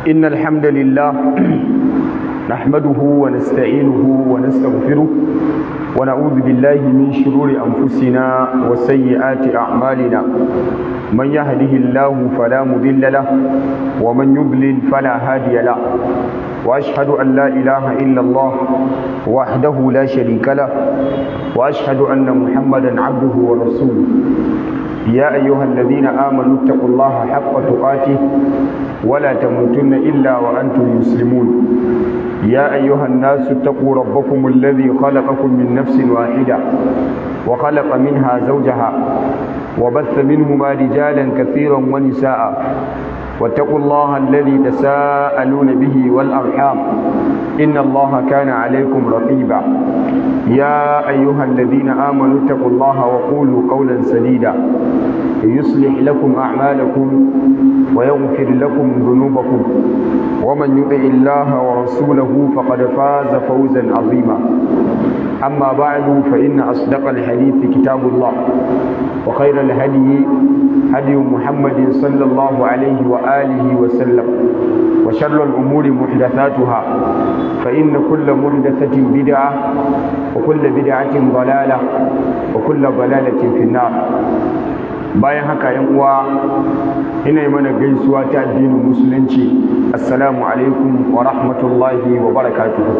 إن الحمد لله نحمده ونستعينه ونستغفره ونعوذ بالله من شرور أنفسنا وسيئات أعمالنا من يهده الله فلا مضل له ومن يضلل فلا هادي له وأشهد أن لا إله إلا الله وحده لا شريك له وأشهد أن محمدا عبده ورسوله يا أيها الذين آمنوا اتقوا الله حق تقاته ولا تموتن إلا وأنتم مسلمون يا أيها الناس اتقوا ربكم الذي خلقكم من نفس واحدة وخلق منها زوجها وبث منهما رجالا كثيرا ونساء واتقوا الله الذي تساءلون به والأرحام إن الله كان عليكم رقيبا يا أيها الذين آمنوا اتقوا الله وقولوا قولا سديدا يصلح لكم أعمالكم ويغفر لكم ذنوبكم ومن يطع الله ورسوله فقد فاز فوزا عظيما أما بعد فإن أصدق الحديث كتاب الله وخير الهدي هدي محمد صلى الله عليه وآله وسلم وشر الأمور محدثاتها فإن كل محدثة بدعة وكل بدعة ضلالة وكل ضلالة في النار bayan haka yan uwa ina yi mana gaisuwa ta addinin musulunci assalamu alaikum wa rahmatullahi wa barakatuhu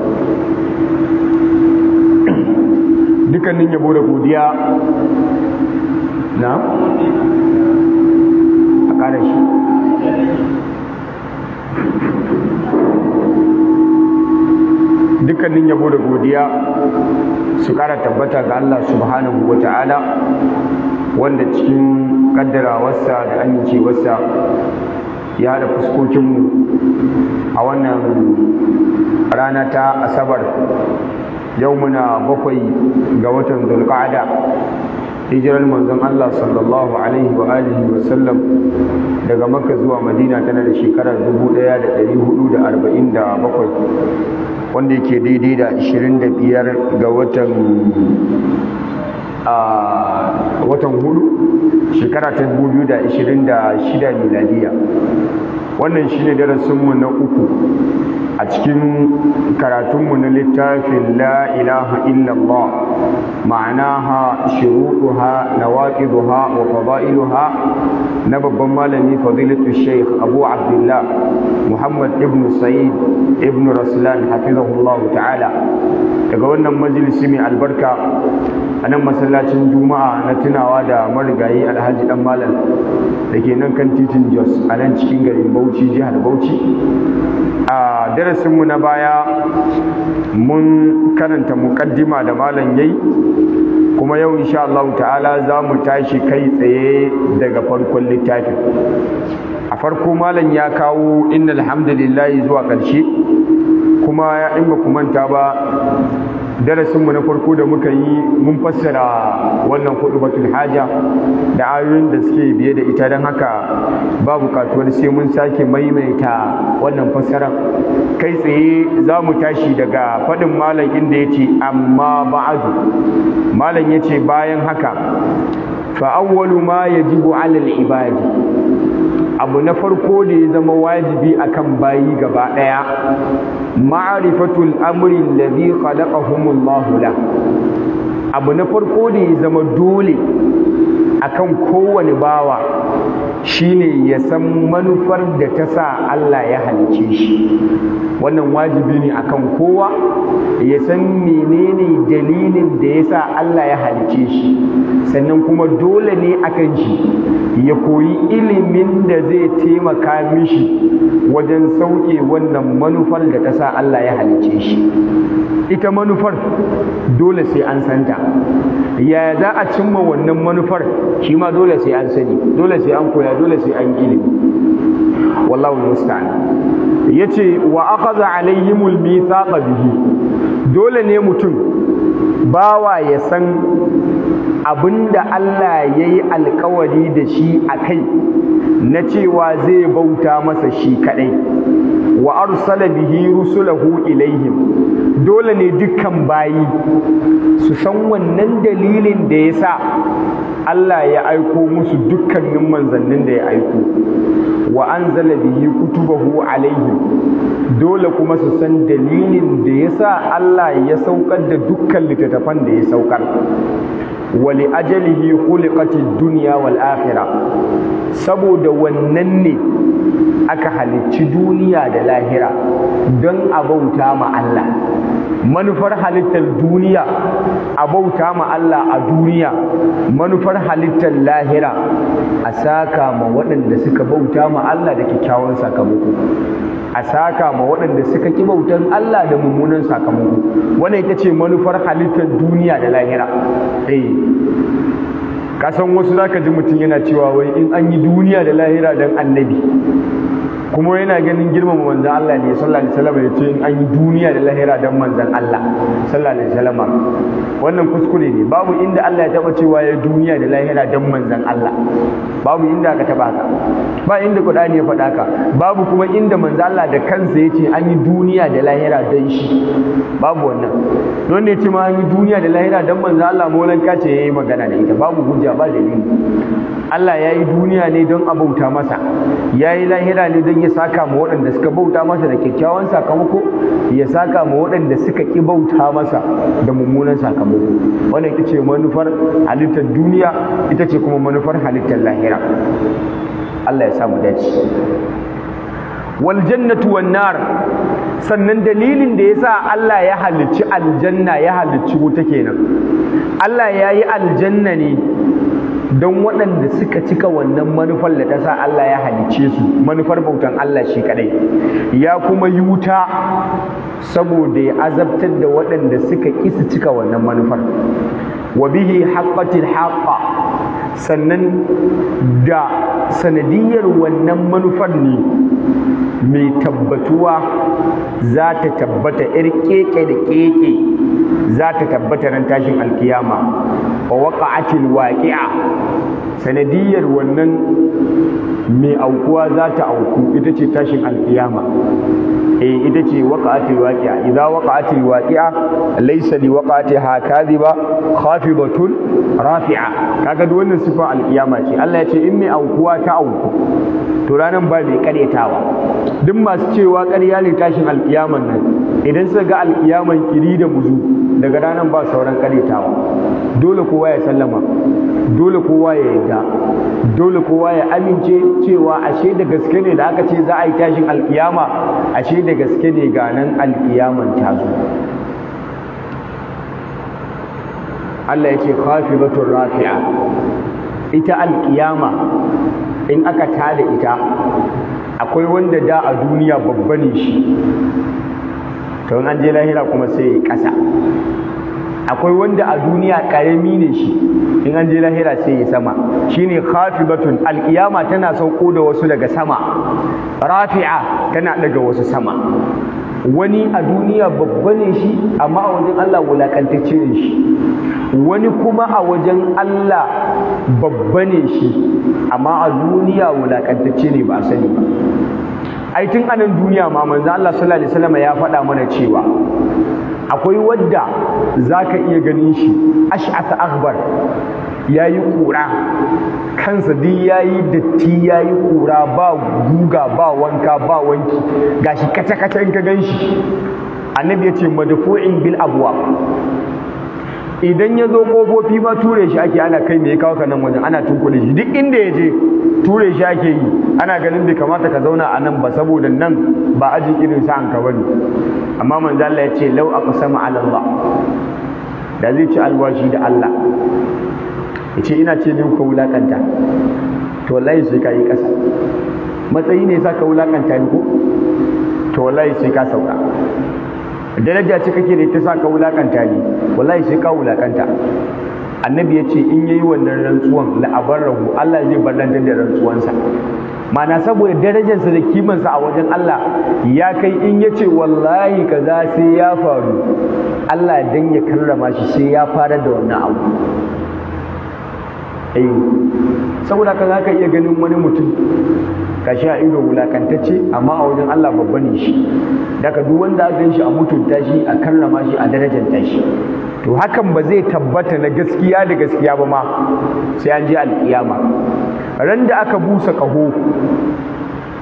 dukkanin yabo da godiya na a ƙara shi dukkanin yabo da godiya su ƙara tabbata ga Allah subhanahu wa ta'ala wanda cikin kaddarawarsa da amincewarsa ya haɗa fuskokinmu a wannan rana ta asabar yau muna bakwai ga watan zulqa'ada hijirar manzon Allah sallallahu alaihi wa alihi wa sallam daga makka zuwa madina tana da shekarar 1447 wanda yake daidai da 25 ga watan a watan hudu shekara ta 2026 miladiya wannan shine darasinmu na uku a cikin karatunmu na littafin la ilaha illallah ma'anaha shuruɗuha nawaqiduha wa fada'iluha na babban malami fadilatu sheikh abu abdullah muhammad ibn sa'id ibn raslan hafizahullah ta'ala daga wannan majalisi mai albarka a nan masallacin juma'a na tunawa da marigayi alhaji dan malam da ke nan kan titin jos a nan cikin garin bauchi jihar bauchi a darasinmu na baya mun karanta mukaddima da malam yayi kuma yau insha Allah ta'ala za mu tashi kai tsaye daga farkon littafin a farko malam ya kawo innal hamdalillahi zuwa ƙarshe kuma ya in ba ku manta ba darasinmu na farko da muka yi mun fassara wannan batul haja da ayoyin da suke biye da ita don haka ba bukatuwar sai mun sake maimaita wannan fassarar kai tsaye za mu tashi daga faɗin malam inda ya ce amma ba'adu malam ya ce bayan haka fa'awwalu ma yajibu alal ibadi abu na farko da ya zama wajibi akan bayi gaba ɗaya ma'arifatul amri alladhi khalaqahumullahu la abu na farko da ya zama dole akan kowane bawa shine ya san manufar da ta sa Allah ya halice shi wannan wajibi ne akan kowa ya san menene dalilin da ya sa Allah ya halice shi sannan kuma dole ne akan shi ya koyi ilimin da zai taimaka mishi wajen sauke wannan manufar da ta sa Allah ya halice shi ita manufar dole sai an santa ya za a cimma wannan manufar shi ma dole sai an sani dole sai an koya dole sai an ilimi wallahu musta'an yace wa akhadha alaihimul mithaqa bihi dole ne mutum bawa ya san abinda Allah yayi alkawari da shi a kai na cewa zai bauta masa shi kadai wa arsala bihi rusulahu ilaihim dole ne dukkan bayi su san wannan dalilin da ya sa Allah ya aiko musu dukkanin manzannin da ya aiko wa anzala bihi kutubahu alaihim dole kuma su san dalilin da yasa Allah ya saukar da dukkan littattafan da ya saukar wali ajalihi khuliqatid dunya wal akhirah saboda wannan ne aka halicci duniya da lahira don a bauta ma Allah manufar halittar duniya a bauta ma Allah a duniya manufar halittar lahira a saka ma waɗanda suka bauta ma Allah da kyakkyawan sakamako a saka ma waɗanda suka ki bautan Allah da mummunan sakamako wannan ita ce manufar halittar duniya da lahira eh kasan wasu zaka ji mutum yana cewa wai in an yi duniya da lahira don annabi kuma yana ganin girmama manzan Allah ne sallallahu alaihi wasallam ya ce in an yi duniya da lahira don manzan Allah sallallahu alaihi wasallam wannan kuskure ne babu inda Allah ya taba cewa ya duniya da lahira don manzan Allah babu inda aka taba haka ba inda Qur'ani ya faɗa haka babu kuma inda manzan Allah da kansa ya ce an yi duniya da lahira don shi babu wannan don ne ce ma an yi duniya da lahira don manzan Allah molanka ce yayi magana da ita babu hujja ba dalili Allah ya yi duniya ne don a bauta masa ya yi lahira ne don ya saka ma waɗanda suka bauta masa da kyakkyawan sakamako ya saka ma waɗanda suka ƙi bauta masa da mummunan sakamako wannan ita ce manufar halittar duniya ita ce kuma manufar halittar lahira Allah ya samu dace wal jannatu wan nar sannan dalilin da yasa Allah ya halicci aljanna ya halicci wuta kenan Allah ya yi aljanna ne don waɗanda suka cika wannan manufar da ta sa Allah ya halicce su manufar bautan Allah shi kadai ya kuma yi wuta saboda ya azabtar da waɗanda suka ƙi su cika wannan manufar wa bihi haqqatil haqqa sannan da sanadiyar wannan manufar ne mai tabbatuwa za ta tabbata ir keke da keke za ta tabbata ran tashin alkiyama wa waqa'atil waqi'a sanadiyar wannan mai aukuwa za ta auku ita ce tashin alkiyama eh ita ce waqa'atil waqi'a idza waqa'atil waqi'a laysa li waqa'atiha kadhiba khafidatun rafi'a kaga duk wannan sifa alkiyama ce Allah ya ce in mai aukuwa ta auku to ranan ba mai karyatawa duk masu cewa ƙarya ne tashin alkiyaman nan idan suka ga alkiyaman kiri da muzu daga ranan ba sauran karyatawa dole kowa ya sallama dole kowa ya yarda dole kowa ya amince cewa ashe da gaske ne da aka ce za a yi tashin alkiyama ashe da gaske ne ga nan alkiyaman ta zo Allah ya ce khafidatur rafi'a ita alkiyama in aka tada ita akwai wanda da a duniya babba ne shi to an je lahira kuma sai ya kasa akwai wanda a duniya karami ne shi in an je lahira sai ya sama shine khafidatun alkiyama tana sauko da wasu daga sama rafi'a tana daga wasu sama wani a duniya babba ne shi amma a wajen Allah wulakantacce ne shi wani kuma a wajen Allah babba ne shi amma a duniya wulakantacce ne ba a sani ba ai tun anan duniya ma manzo Allah sallallahu alaihi wasallam ya faɗa mana cewa akwai wadda zaka iya ganin shi ash'asa akhbar yayi kura kansa duk yayi datti yayi kura ba guga ba wanka ba wanki gashi kace kace in ka ganshi annabi yace madfu'in bil abwab idan ya zo kofofi ma ture shi ake ana kai me ya kawo ka nan wajen ana tunkule shi duk inda ya je ture shi ake yi ana ganin bai kamata ka zauna a nan ba saboda nan ba ajin irin sa'an ka bane amma manzo Allah ya ce law aqsama ala Allah da zai ci alwashi da Allah ya ce ina ce din ka wulakanta to wallahi sai ka yi ƙasa matsayi ne sa ka wulakanta ni ko to wallahi sai ka sauka daraja ce kake da ita sa ka wulakanta ni wallahi sai ka wulakanta annabi ya ce in yayi wannan rantsuwan la'abarrahu Allah zai barrantar da rantsuwansa mana saboda darajarsa da kimansa a wajen Allah ya kai in ya ce wallahi kaza sai ya faru Allah dan ya karrama shi sai ya fara da wannan abu eh saboda ka za ka iya ganin wani mutum ka sha ido wulakantacce amma a wajen Allah babba ne shi daga duk wanda aka shi a mutunta shi a karrama shi a darajanta shi to hakan ba zai tabbata na gaskiya da gaskiya ba ma sai an je alkiyama ran da aka busa kaho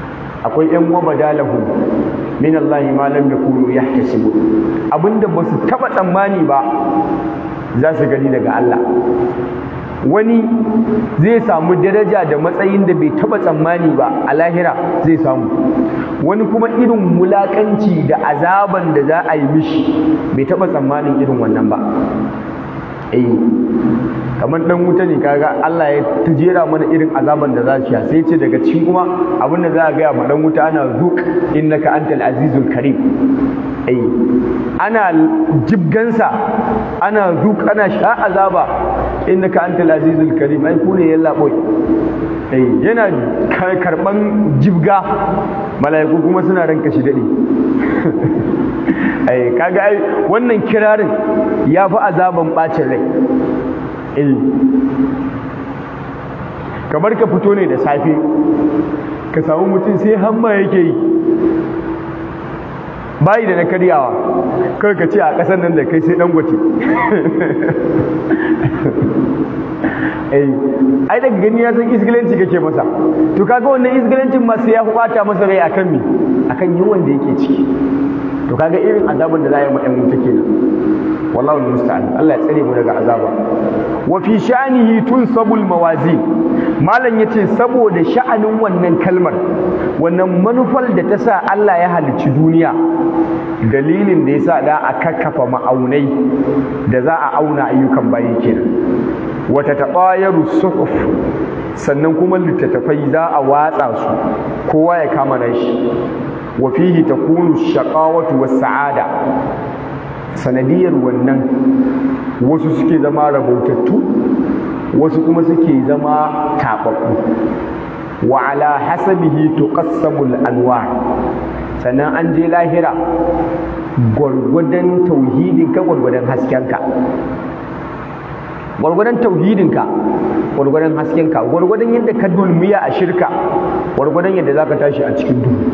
akwai yan wabadalahu min Allah ma lam yakunu yahtasibu abinda ba su taba tsammani ba za su gani daga Allah wani zai samu daraja da matsayin da bai taba tsammani ba a lahira zai samu wani kuma irin wulakanci da azaban da za a yi mishi bai taba tsammanin irin wannan ba eh kamar dan wuta ne kaga Allah ya tujera mana irin azaban da za shi sai ce daga cikin kuma abin da za a gaya ma dan wuta ana zuk innaka antal azizul karim eh ana jibgansa ana zuk ana sha azaba innaka antal azizul karim ai kune yalla boy eh yana karban jibga mala'iku kuma suna ranka shi dade ai kaga ai wannan kirarin ya fi azaban bacin rai eh kamar ka fito ne da safe ka samu mutum sai hamma yake yi bayi da na karyawa kawai ka ce a ƙasar nan da kai sai dangote ai daga gani ya san isgilanci kake masa to kaga wannan isgilancin ma sai ya bata masa rai akan me akan yawan da yake ciki to kaga irin azabin da za a yi ma ɗan wuta kenan wallahu musta'an Allah ya tsare mu daga azaba wa fi sha'nihi tunsabul mawazin malam yace saboda sha'anin wannan kalmar wannan manufar da ta sa Allah ya halicci duniya dalilin da yasa da a kakkafa ma'aunai da za a auna ayyukan bayi kenan wata taɓayaru suhuf sannan kuma littattafai za a watsa su kowa ya kama nashi wa fihi takunu shaqawatu was sa'ada sanadiyar wannan wasu suke zama rabautattu wasu kuma suke zama taɓaɓɓu wa ala hasabihi tuqassamul anwar sannan an je lahira gwargwadon tauhidinka gwargwadon haskenka gwargwadon tauhidinka gwargwadon haskenka gwargwadon yadda ka dulmiya a shirka gwargwadon yadda za ka tashi a cikin duhu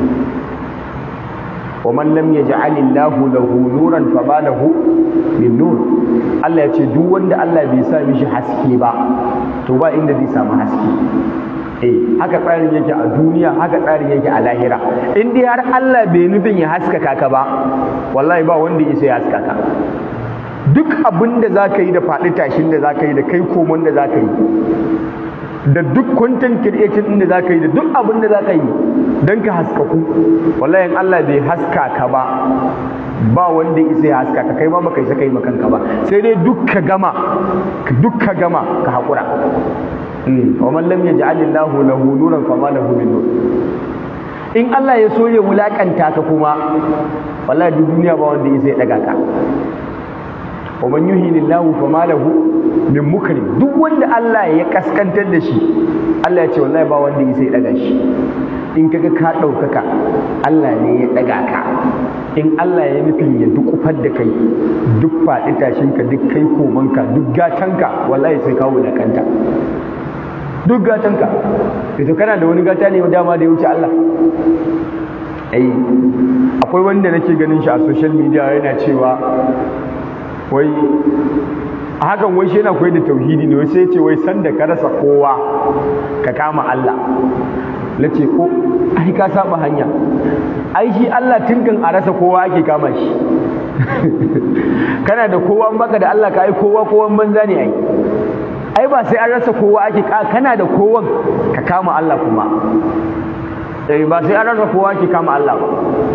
ومن لم يجعل الله له نورا فما له من نور Allah ya ce duk wanda Allah bai sa mishi haske ba to ba inda zai samu haske eh haka tsarin yake a duniya haka tsarin yake a lahira in dai har Allah bai nufin ya haskaka ka ba wallahi ba wanda ya sai haskaka duk abin da za ka yi da faɗi tashin da za ka yi da kai komon da za ka yi da duk content creation din da za ka yi da duk abin da za ka yi don ka haskaku wallahi in Allah bai haska ka ba ba wanda isa ya haska ka kai ma baka isa kai makanka ba sai dai duk ka gama duk ka gama ka haƙura wa man lam yaj'al Allahu lahu nuran fama lahu min nur in Allah ya so ya wulakanta ka kuma wallahi duk duniya ba wanda isa ya daga ka wa man yuhini Allahu fama lahu min mukrim duk wanda Allah ya kaskantar da shi Allah ya ce wallahi ba wanda isa ya daga shi in kaga ka ɗaukaka Allah ne ya ɗaga ka in Allah ya nufin ya dukufar da kai duk faɗi tashinka duk kai komanka duk gatanka wallahi sai ka wulakanta duk gatanka to kana da wani gata ne dama da ya wuce Allah ai akwai wanda nake ganin shi a social media yana cewa wai a hakan wai shi yana koyar da tauhidi ne wai sai ce wai sanda ka rasa kowa ka kama Allah na ce ko ai ka saba hanya ai shi Allah tunkan a rasa kowa ake kama shi kana da kowa baka da Allah ka ai kowa kowan banza ne ai ai ba sai an rasa kowa ake kana da kowan ka kama Allah kuma eh ba sai an rasa kowa ake kama Allah ba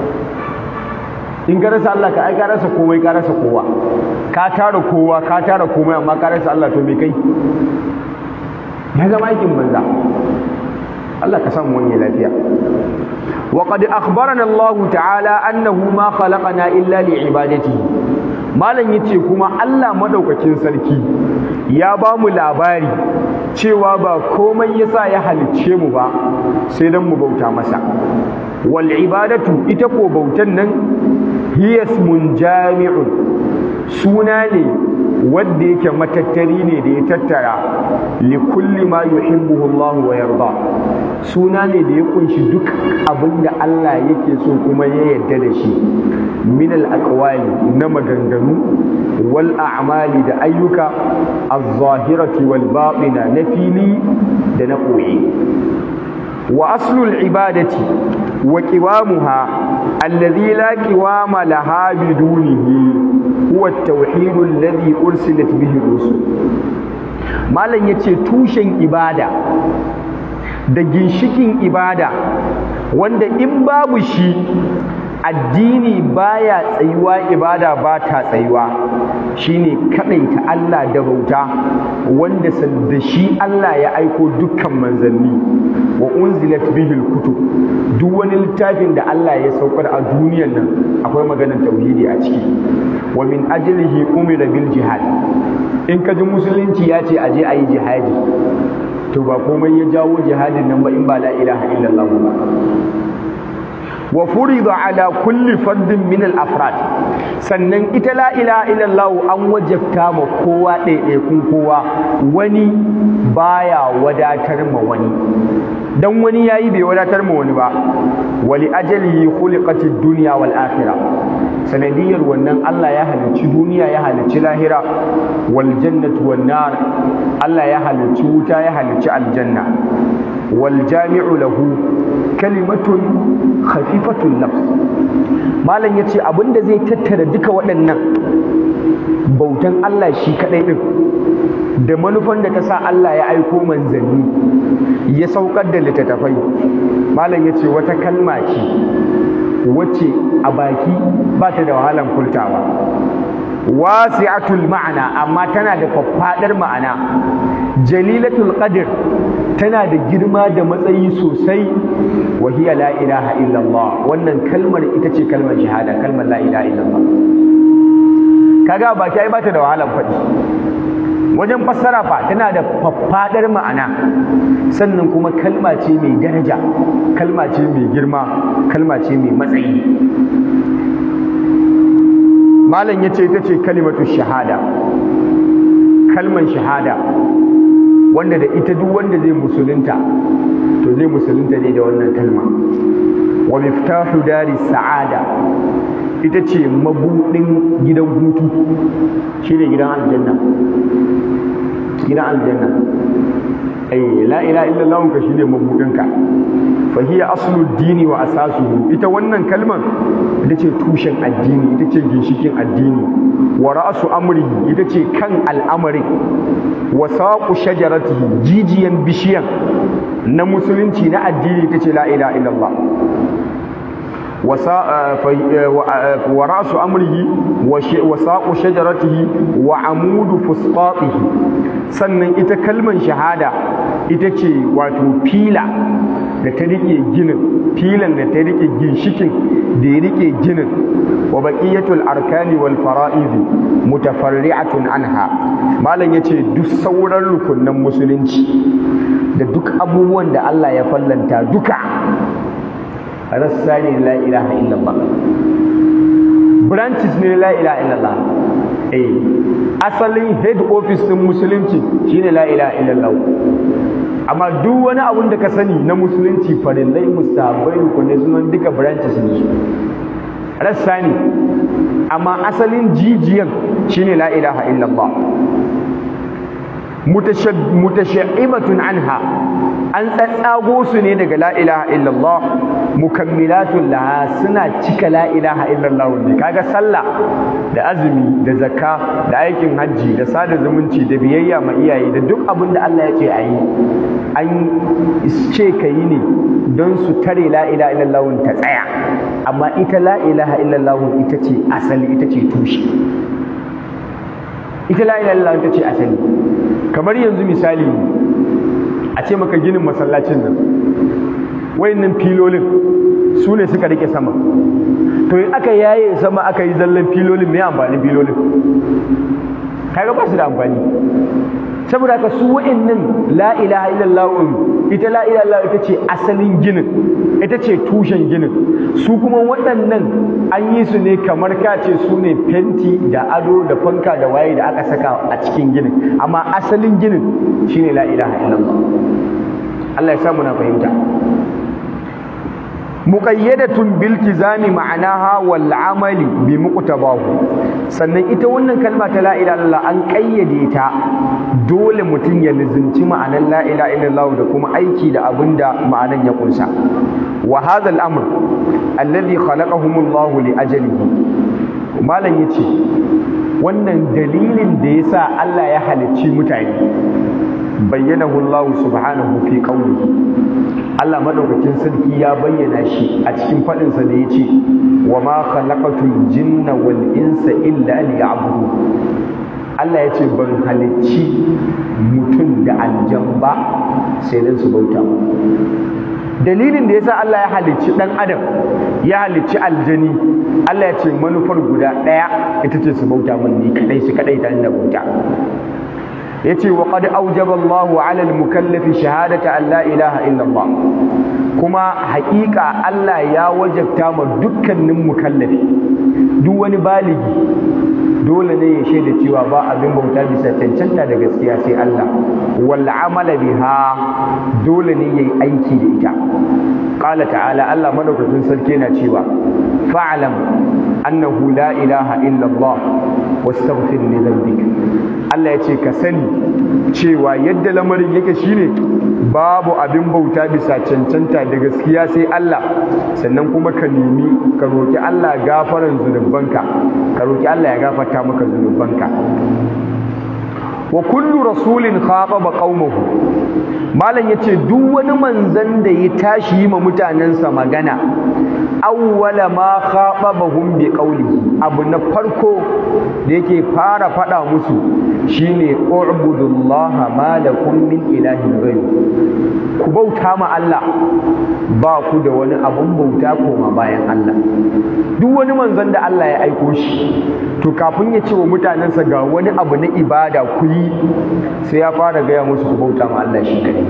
in ka rasa Allah ka ai ka rasa komai ka rasa kowa ka tara kowa ka tara komai amma ka rasa Allah to me kai ya zama aikin banza Allah ka samu wani lafiya wa qad akhbarana Allah ta'ala annahu ma khalaqana illa li ibadatihi malam yace kuma Allah madaukakin sarki ya ba mu labari cewa ba komai yasa ya halicce mu ba sai dan mu bauta masa wal ibadatu ita ko bautan nan hiya ismun jami'un suna ne wanda yake matattari ne da ya tattara li kulli ma yuhibbuhu Allah wa yarda suna ne da ya kunshi duk abin da Allah yake so kuma ya yarda da shi min al aqwali na maganganu wal a'mali da ayyuka az-zahirati wal batina na fili da na koyi wa aslul ibadati wa qiwamuha alladhi la qiwama laha bidunihi huwa at-tauhid alladhi ursilat bihi rusul malam yace tushen ibada da ginshikin ibada wanda in babu shi addini baya tsayuwa ibada ba ta tsayuwa shine kadaita Allah da bauta wanda da shi Allah ya aiko dukkan manzanni wa unzilat bihi kutub duk wani littafin da Allah ya saukar a duniyar nan akwai maganar tauhidi a ciki wa min ajlihi umira bil jihad in ka ji musulunci ya ce aje ayi jihadi to ba komai ya jawo jihadin nan ba in ba la ilaha illallah ba wa furida ala kulli fardin min al afrad sannan ita la ilaha illallah an wajabta ma kowa ɗaiɗaikun kowa wani baya wadatar ma wani dan wani yayi bai wadatar ma wani ba wali ajalihi khuliqatid dunya wal akhirah sanadiyar wannan Allah ya halicci duniya ya halicci lahira wal jannatu wan nar Allah ya halicci wuta ya halicci aljanna wal jami'u lahu kalimatun khafifatun nafs malam yace abinda zai tattara duka waɗannan bautan Allah shi kadai din da manufan da ta sa Allah ya aiko manzanni ya saukar da littattafai malam yace wata kalma ce wacce a baki ba ta da wahalan furtawa wasi'atul ma'ana amma tana da faffadar ma'ana jalilatul qadr tana da girma da matsayi sosai wa hiya la ilaha illallah wannan kalmar ita ce kalmar shahada kalmar la ilaha illallah kaga baki ai ba ta da wahalan faɗi wajen fassara fa tana da faffadar ma'ana sannan kuma kalma ce mai daraja kalma ce mai girma kalma ce mai matsayi malam ya ce ita ce kalimatu shahada kalman shahada wanda da ita duk wanda zai musulunta to zai musulunta ne da wannan kalma wa miftahu dari sa'ada ita ce mabudin gidan hutu shine gidan aljanna gidan aljanna ai la ilaha illallah ka shine mabudinka fa hiya aslu dini wa asasuhu ita wannan kalman ita ce tushen addini ita ce ginshikin addini wa ra'su amrihi ita ce kan al'amarin wa saqu shajaratihi jijiyan bishiyan na musulunci na addini ita ce la ilaha illallah ورأس أمره وساق شجرته وعمود فسطاطه sannan ita kalman shahada ita ce wato fila da ta rike ginin filan da ta rike ginshikin da ya rike ginin wa baqiyatul arkani wal fara'id mutafarri'atun anha malam yace duk sauran rukunnan musulunci da duk abubuwan da Allah ya fallanta duka rassa ne la ilaha illallah branches ne la ilaha illallah eh asalin head office din musulunci shine la ilaha illallah amma duk wani abun da ka sani na musulunci farillai mustahabbai rukunai sunan duka branches ne su rassa ne amma asalin jijiyan shine la ilaha illallah mutashabbibatun anha an tsatsago su ne daga la ilaha illallah mukammilatun laha suna cika la ilaha illallah ne kaga sallah da azumi da zakka da aikin hajji da sada zumunci da biyayya ma iyaye da duk abin da Allah ya ce a yi an ce ka yi ne don su tare la ilaha illallah ta tsaya amma ita la ilaha illallah ita ce asali ita ce tushe ita la ilaha illallah ita ce asali kamar yanzu misali a ce maka ginin masallacin nan wayannan filolin su ne suka rike sama to in aka yaye sama aka yi zallan filolin me amfani filolin kaga ba su da amfani saboda haka su wa'annan la ilaha illallah ita la ilaha illallah ita ce asalin ginin ita ce tushen ginin su kuma waɗannan an yi su ne kamar ka ce su ne fenti da ado da fanka da waye da aka saka a cikin ginin amma asalin ginin shine la ilaha illallah Allah ya samu na fahimta muqayyadatun bil tizami ma'anaha wal amali bi muqtabahu sannan ita wannan kalma ta la ilaha illallah an kayyade ta dole mutum ya lizinci ma'anan la ilaha illallah da kuma aiki da abinda ma'anan ya kunsa wa hadha al amr alladhi khalaqahum Allah li ajalihi malam yace wannan dalilin da yasa Allah ya halicci mutane bayyanahu Allah subhanahu fi qawlihi Allah madaukakin sarki ya bayyana shi a cikin fadin sa da yace wa ma khalaqatul jinna wal insa illa liya'budun Allah ya ce ban halicci mutum da aljan ba sai dan su bauta dalilin da yasa Allah ya halicci dan adam ya halicci aljani Allah ya ce manufar guda daya ita ce su bauta mun ni kadai su kadai ta da bauta yace wa qad awjaba Allahu 'ala al-mukallafi shahadata an la ilaha illa Allah kuma haƙiƙa Allah ya wajabta ma dukkanin mukallafi duk wani baligi dole ne ya shaida cewa ba abin bauta bisa cancanta da gaskiya sai Allah wal amala biha dole ne yayi aiki da ita qala ta'ala Allah madaukakin sarki yana cewa fa'lam annahu la ilaha illa Allah wastaghfir li dhanbik Allah ya ce ka sani cewa yadda lamarin yake shine babu abin bauta bisa cancanta da gaskiya sai Allah sannan kuma ka nemi ka roki Allah gafaran zunubanka ka roki Allah ya gafarta maka zunubanka wa kullu rasulin khataba qaumahu malam yace duk wani manzon da ya tashi yi ma mutanensa magana awwala ma khatabahum bi qawlihi abu na farko da yake fara fada musu shine u'budullaha ma lakum min ilahin ghayr ku bauta ma Allah ba ku da wani abun bauta koma bayan Allah duk wani manzon da Allah ya aiko shi to kafin ya ce wa mutanensa ga wani abu na ibada ku yi sai ya fara gaya musu ku bauta ma Allah shi kadai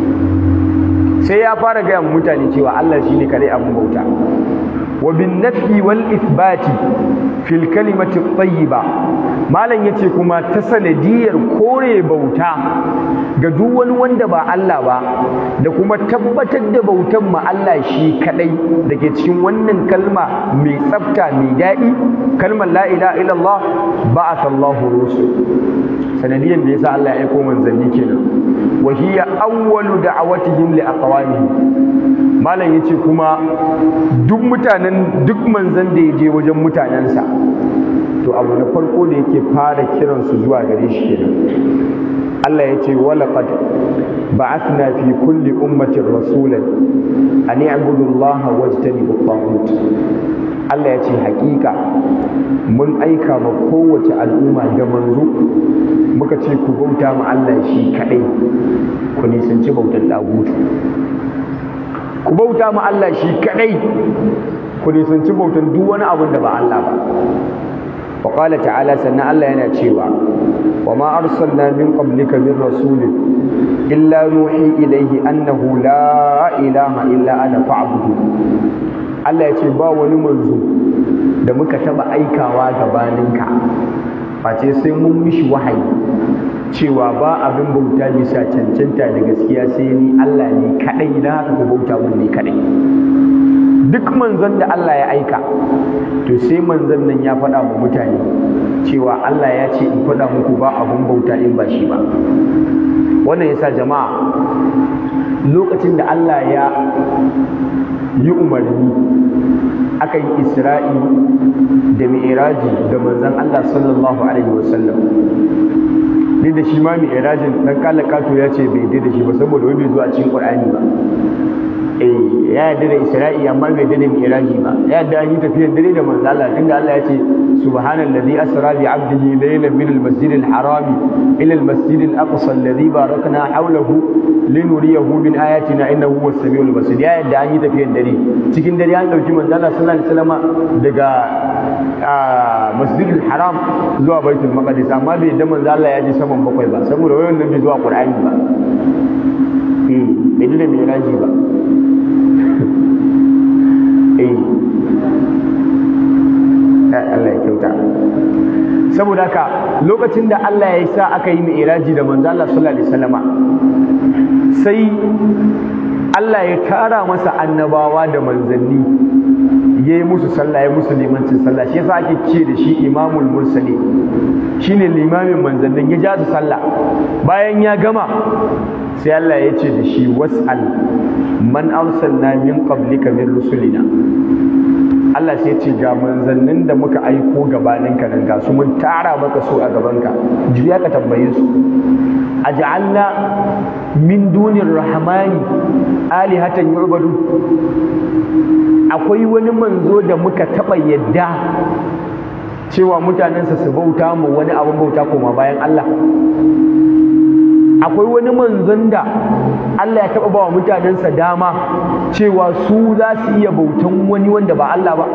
sai ya fara gaya wa mutane cewa Allah shi ne kadai abun bauta wa bin nafi wal ithbati fil kalimati tayyiba malam yace kuma ta sanadiyar kore bauta ga duk wani wanda ba Allah ba da kuma tabbatar da bautan ma Allah shi kadai dake cikin wannan kalma mai tsafta mai daɗi kalmar la ilaha illallah ba'atha Allahu rusul sanadiyan da yasa Allah ya aiko manzanni kenan wa hiya awwalu da'awatihim li aqwamihim malam yace kuma duk mutanen duk manzan da ya je wajen mutanensa to abu na farko da yake fara kiransu zuwa gare shi kenan Allah ya ce walaqad ba'athna fi kulli ummatin rasulan an i'budu Allah wajtanibu at Allah ya ce hakika mun aika ma kowace al'umma da manzo muka ce ku bauta ma Allah shi kadai ku nisanci bautar dagutu ku bauta ma Allah shi kadai ku nisanci bautar duk wani abin da ba Allah ba wa qala ta'ala sannan Allah yana cewa wa ma arsalna min qablika min rasulin illa nuhi ilayhi annahu la ilaha illa ana fa'budu Allah ya ce ba wani manzo da muka taba aikawa gabaninka face sai mun mishi wahayi cewa ba abin bauta bisa cancanta da gaskiya sai ni Allah ne kadai na haka ku bauta mun ne kadai duk manzon da Allah ya aika to sai manzon nan ya faɗa wa mutane cewa Allah ya ce in faɗa muku ba abin bauta in ba shi ba wannan yasa jama'a lokacin da Allah ya yi umarni aka yi isra'i da mi'iraji da manzon Allah sallallahu alaihi wasallam ni da shi ma mi'irajin dan kalakato ya ce bai da shi ba saboda wani bai zo a cikin Qur'ani ba eh ya yarda da isra'i amma bai yarda da mi'raji ba ya yarda an yi tafiyar dare da manzo Allah tunda Allah ya ce subhanallazi asra bi 'abdihi laylan min al-masjid al-harami ila al-masjid al-aqsa alladhi barakna hawlahu linuriyahu min ayatina innahu huwas samiul basir ya yarda an yi tafiyar dare cikin dare an dauki manzo Allah sallallahu alaihi wasallam daga masjid al-haram zuwa baitul maqdis amma bai yarda manzo Allah ya ji saman bakwai ba saboda wayan nan bai zuwa qur'ani ba eh bai da mi'raji ba Allah ya kyauta saboda haka lokacin da Allah ya sa aka yi mi'raji da manzo Allah sallallahu alaihi wasallama sai Allah ya tara masa annabawa da manzanni ya yi musu sallah ya musu limancin sallah shi yasa ake ce da shi imamul mursali shine limamin manzannin ya ja su sallah bayan ya gama sai Allah ya ce da shi was'al man arsalna min qablika min rusulina Allah sai ce ga manzannin da muka aiko gabanin ka nan ga su mun tara maka su a gaban ka juya ka tambaye su aj'alna min dunir rahmani alihatan yu'badu akwai wani manzo da muka taba yadda cewa mutanensa su bauta mu wani abin bauta koma bayan Allah akwai wani manzon da Allah ya taɓa ba wa mutanensa dama cewa su za su iya bautan wani wanda ba Allah ba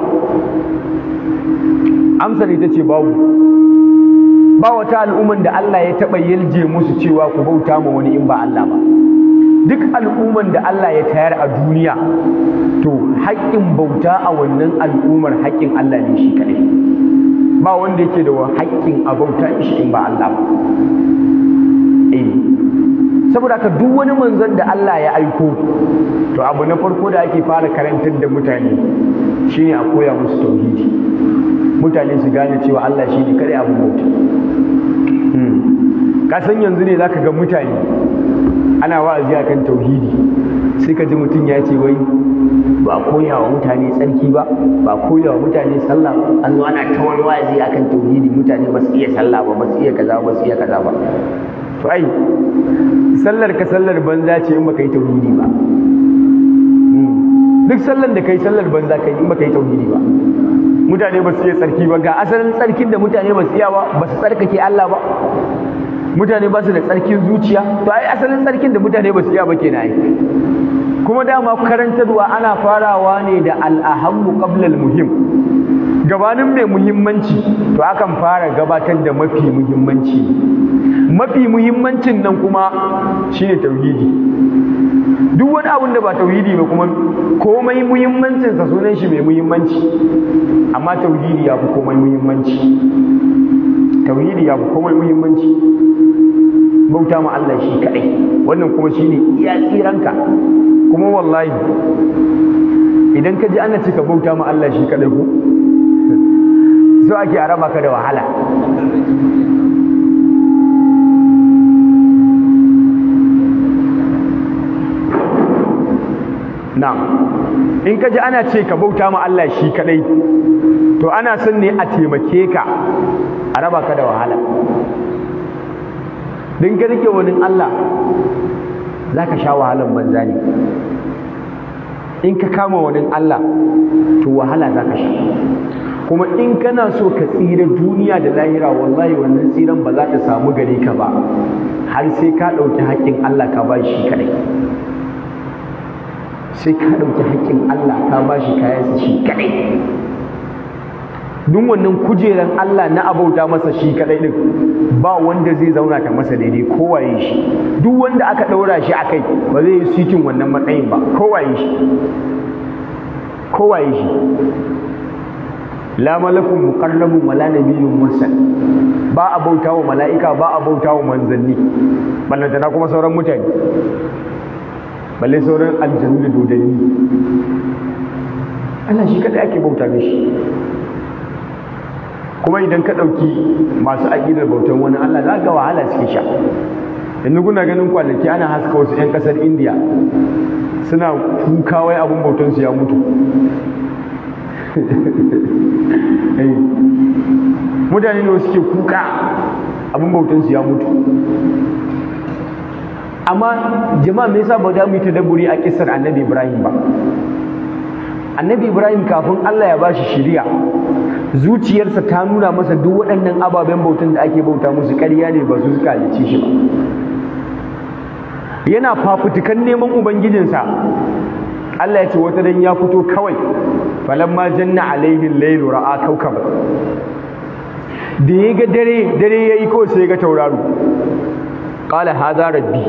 amsar ita ce babu ba wata al'umman da Allah ya taɓa yalje musu cewa ku bauta ma wani in ba Allah ba duk al'umman da Allah ya tayar a duniya to haƙƙin bauta a wannan al'ummar haƙƙin Allah ne shi kaɗai ba wanda yake da haƙƙin a bauta shi in ba Allah ba eh saboda haka duk wani manzon da Allah ya aiko to abu na farko da ake fara karantar da mutane shine a koya musu tauhidi mutane su gane cewa Allah shine kare abu bauta ka san yanzu ne zaka ga mutane ana wa'azi akan tauhidi sai ka ji mutum ya ce wai ba koya wa mutane tsarki ba ba koya wa mutane sallah an zo ana tawar wa'azi akan tauhidi mutane ba su iya sallah ba ba su iya kaza ba su iya kaza ba to ai sallar ka sallar banza ce in baka yi tauhidi ba duk sallar da kai sallar banza kai in baka yi tauhidi ba mutane ba su iya tsarki ba ga asalin tsarkin da mutane ba su iya ba ba su tsarkake Allah ba mutane ba su da tsarkin zuciya to ai asalin tsarkin da mutane ba su iya ba kenan ai kuma dama karantarwa ana farawa ne da al'ahammu qabla al-muhim gabanin mai muhimmanci to akan fara gabatar da mafi muhimmanci mafi muhimmancin nan kuma shine tauhidi duk wani abun da ba tauhidi ba kuma komai muhimmancinsa sunan shi mai muhimmanci amma tauhidi ya fi komai muhimmanci tauhidi ya fi komai muhimmanci bauta ma Allah shi kaɗai wannan kuma shine iya tsiranka kuma wallahi idan ka ji ana cika bauta ma Allah shi kaɗai ko so ake a raba ka da wahala na'am in ka ji ana ce ka bauta ma Allah shi kadai to ana son ne a taimake ka a raba ka da wahala din ka rike wani Allah za ka sha wahalan banza ne in ka kama wani Allah to wahala za ka sha kuma in kana so ka tsira duniya da lahira wallahi wannan tsiran ba za ta samu gare ka ba har sai ka ɗauki haƙƙin Allah ka ba shi kadai sai ka ɗauki haƙƙin Allah ka ba shi kayansa shi kaɗai duk wannan kujeran Allah na abauta masa shi kaɗai ɗin ba wanda zai zauna ta masa daidai kowaye shi duk wanda aka ɗaura shi a kai ba zai yi sitin wannan matsayin ba kowaye shi kowaye shi la malakun muqarrabun wala nabiyyun mursal ba a bauta wa mala'ika ba a bauta wa manzanni ballantana kuma sauran mutane balle sauran aljanu da dodanni Allah shi kadai ake bauta mishi kuma idan ka ɗauki masu aƙidar bautan wani Allah za ga wahala suke sha yanzu kuna ganin kwanaki ana haska wasu 'yan ƙasar indiya suna kuka wai abin bautansu ya mutu mutane ne suke kuka abin bautansu ya mutu amma jama'a me yasa ba za mu yi tadabburi a kissar annabi ibrahim ba annabi ibrahim kafin allah ya bashi shiriya zuciyarsa ta nuna masa duk waɗannan ababen bautan da ake bauta musu ƙarya ne ba su suka halicce shi ba yana fafutukan neman ubangijinsa allah ya ce wata dan ya fito kawai falamma janna alaihi lailu ra'a kaukaba da ya ga dare dare yayi kawai sai ya ga tauraro qala hadha rabbi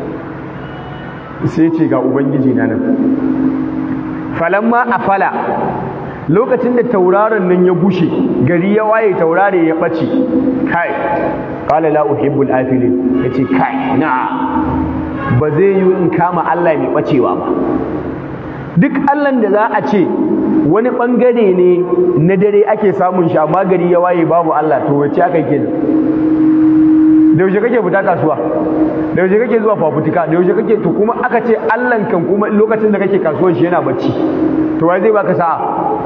sai ce ga ubangiji na nan falamma afala lokacin da tauraron nan ya bushe gari ya waye taurare ya bace kai qala la uhibbul afilin yace kai na ba zai yi in kama Allah mai bacewa ba duk Allah da za a ce wani bangare ne na dare ake samun shi amma gari ya waye babu Allah to wace aka yi da yaushe kake fita kasuwa da yaushe kake zuwa fafutuka da yaushe kake to kuma aka ce Allah kan kuma lokacin da kake kasuwan shi yana bacci to wai zai baka sa'a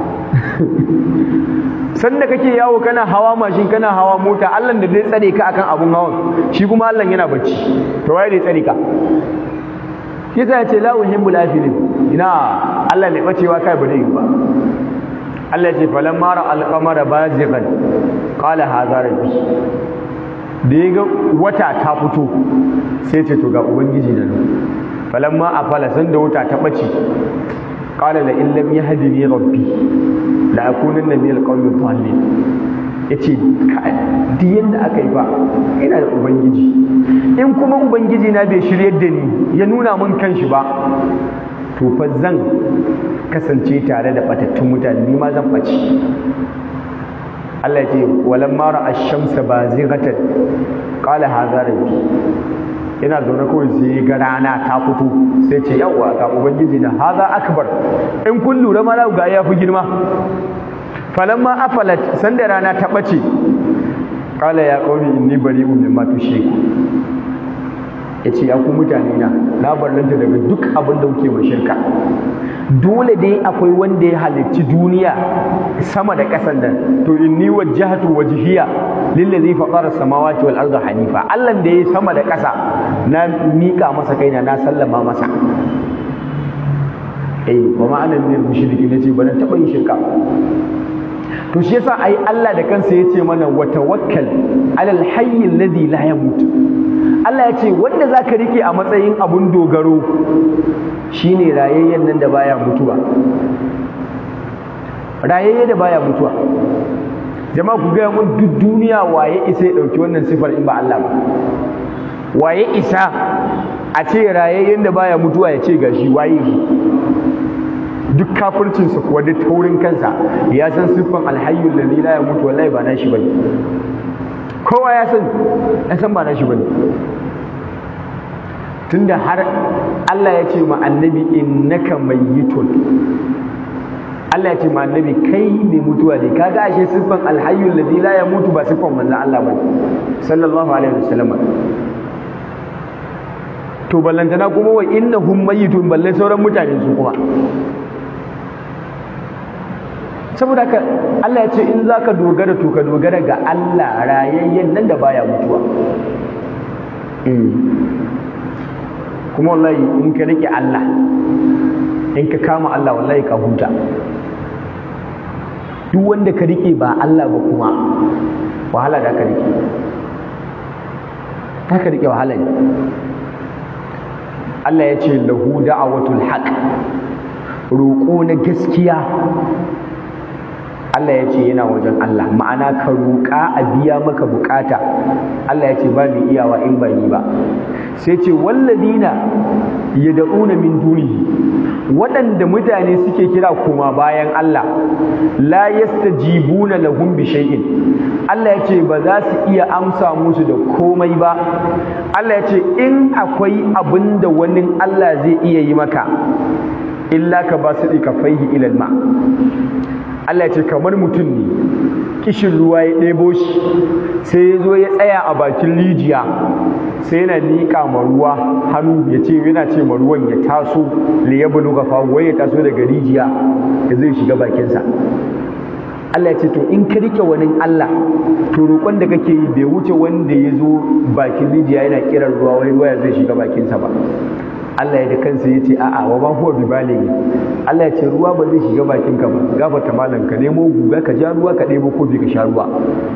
sanda kake yawo kana hawa mashin kana hawa mota Allah da zai tsare ka akan abun hawan shi kuma Allah yana bacci to wai zai tsare ka yasa ya ce la uhibbul afilin ina Allah ne bacewa kai ba zai yi ba Allah ya ce falamma ra al-qamara bazighan qala hadha rabbi da ya ga wata ta fito sai ce to ga ubangiji na nan falamma afala san da wata ta bace qala la in lam yahdini rabbi la akunanna min alqawmi dhalin yace duk yanda aka yi ba ina da ubangiji in kuma ubangiji na bai shiryar da ni ya nuna mun kanshi ba to fa zan kasance tare da batattun mutane ni ma zan bace Allah ce walan mara ash-shamsa bazighatan qala hadha rabbi ina zaune kawai sai ga rana ta fito sai ce yawa ga ubangiji na hadha akbar in kun lura ma ga ya fi girma falamma afalat sanda rana ta bace qala ya qaumi inni bari'un mimma tushriku yace ya ku mutane na na barranta daga duk abin da kuke mai shirka dole dai akwai wanda ya halicci duniya sama da ƙasan nan to inni wajjahatu wajhiya lillazi fatara samawati wal arda hanifa Allah da ya sama da ƙasa na mika masa kaina na sallama masa eh wa ma ana min mushriki nace ba na taba yin shirka to shi yasa ai Allah da kansa yace mana wa tawakkal alal hayy alladhi la yamut Allah ya ce wanda zaka rike a matsayin abun dogaro shine rayayyen nan da baya mutuwa rayayye da baya mutuwa jama'a ku gaya mun duk duniya waye isa ya ɗauki wannan sifar in ba Allah ba waye isa a ce rayayyen da baya mutuwa ya ce gashi waye shi duk kafircinsa kuwa duk taurin kansa ya san siffan alhayyul ladhi la yamutu wallahi ba nashi bane kowa ya san ya san ba nashi bane tunda har Allah ya ce ma annabi innaka mayyitun Allah ya ce ma annabi kai ne mutuwa ne kaga ashe siffan alhayyul ladhi la yamutu ba siffan manzon Allah bane sallallahu alaihi wasallam to ballantana kuma wa innahum mayyitun balle sauran mutane su kuma saboda haka Allah ya ce in zaka dogara to ka dogara ga Allah rayayyen nan da baya mutuwa kuma wallahi in ka rike Allah in ka kama Allah wallahi ka huta duk wanda ka rike ba Allah ba kuma wahala da ka rike ta ka rike wahala ne Allah ya ce lahu da'awatul haq roƙo na gaskiya Allah ya ce yana wajen Allah ma'ana ka roƙa a biya maka bukata Allah ya ce ba mai iyawa in ba ni ba sai ce walladina yad'una min dunihi waɗanda mutane suke kira koma bayan Allah la yastajibuna lahum bi shay'in Allah ya ce ba za su iya amsa musu da komai ba Allah ya ce in akwai abin da wani Allah zai iya yi maka illa ka ba su kafaihi ilal ma Allah ya ce kamar mutum ne kishin ruwa ya ɗebo shi sai ya zo ya tsaya a bakin rijiya sai yana liƙa ma ruwa hannu ya ce yana ce ma ruwan ya taso li ya bulu gafa wai ya taso daga rijiya ya zai shiga bakinsa Allah ya ce to in ka rike wani Allah to roƙon da kake yi bai wuce wanda ya zo bakin rijiya yana kiran ruwa wai ruwa ya zai shiga bakinsa ba Allah ya da kansa ya ce a'a wa ma huwa bi balighi Allah ya ce ruwa ba zai shiga bakin ka ba gafarta malam ka nemo guga ka ja ruwa ka ɗebo kofi ka sha ruwa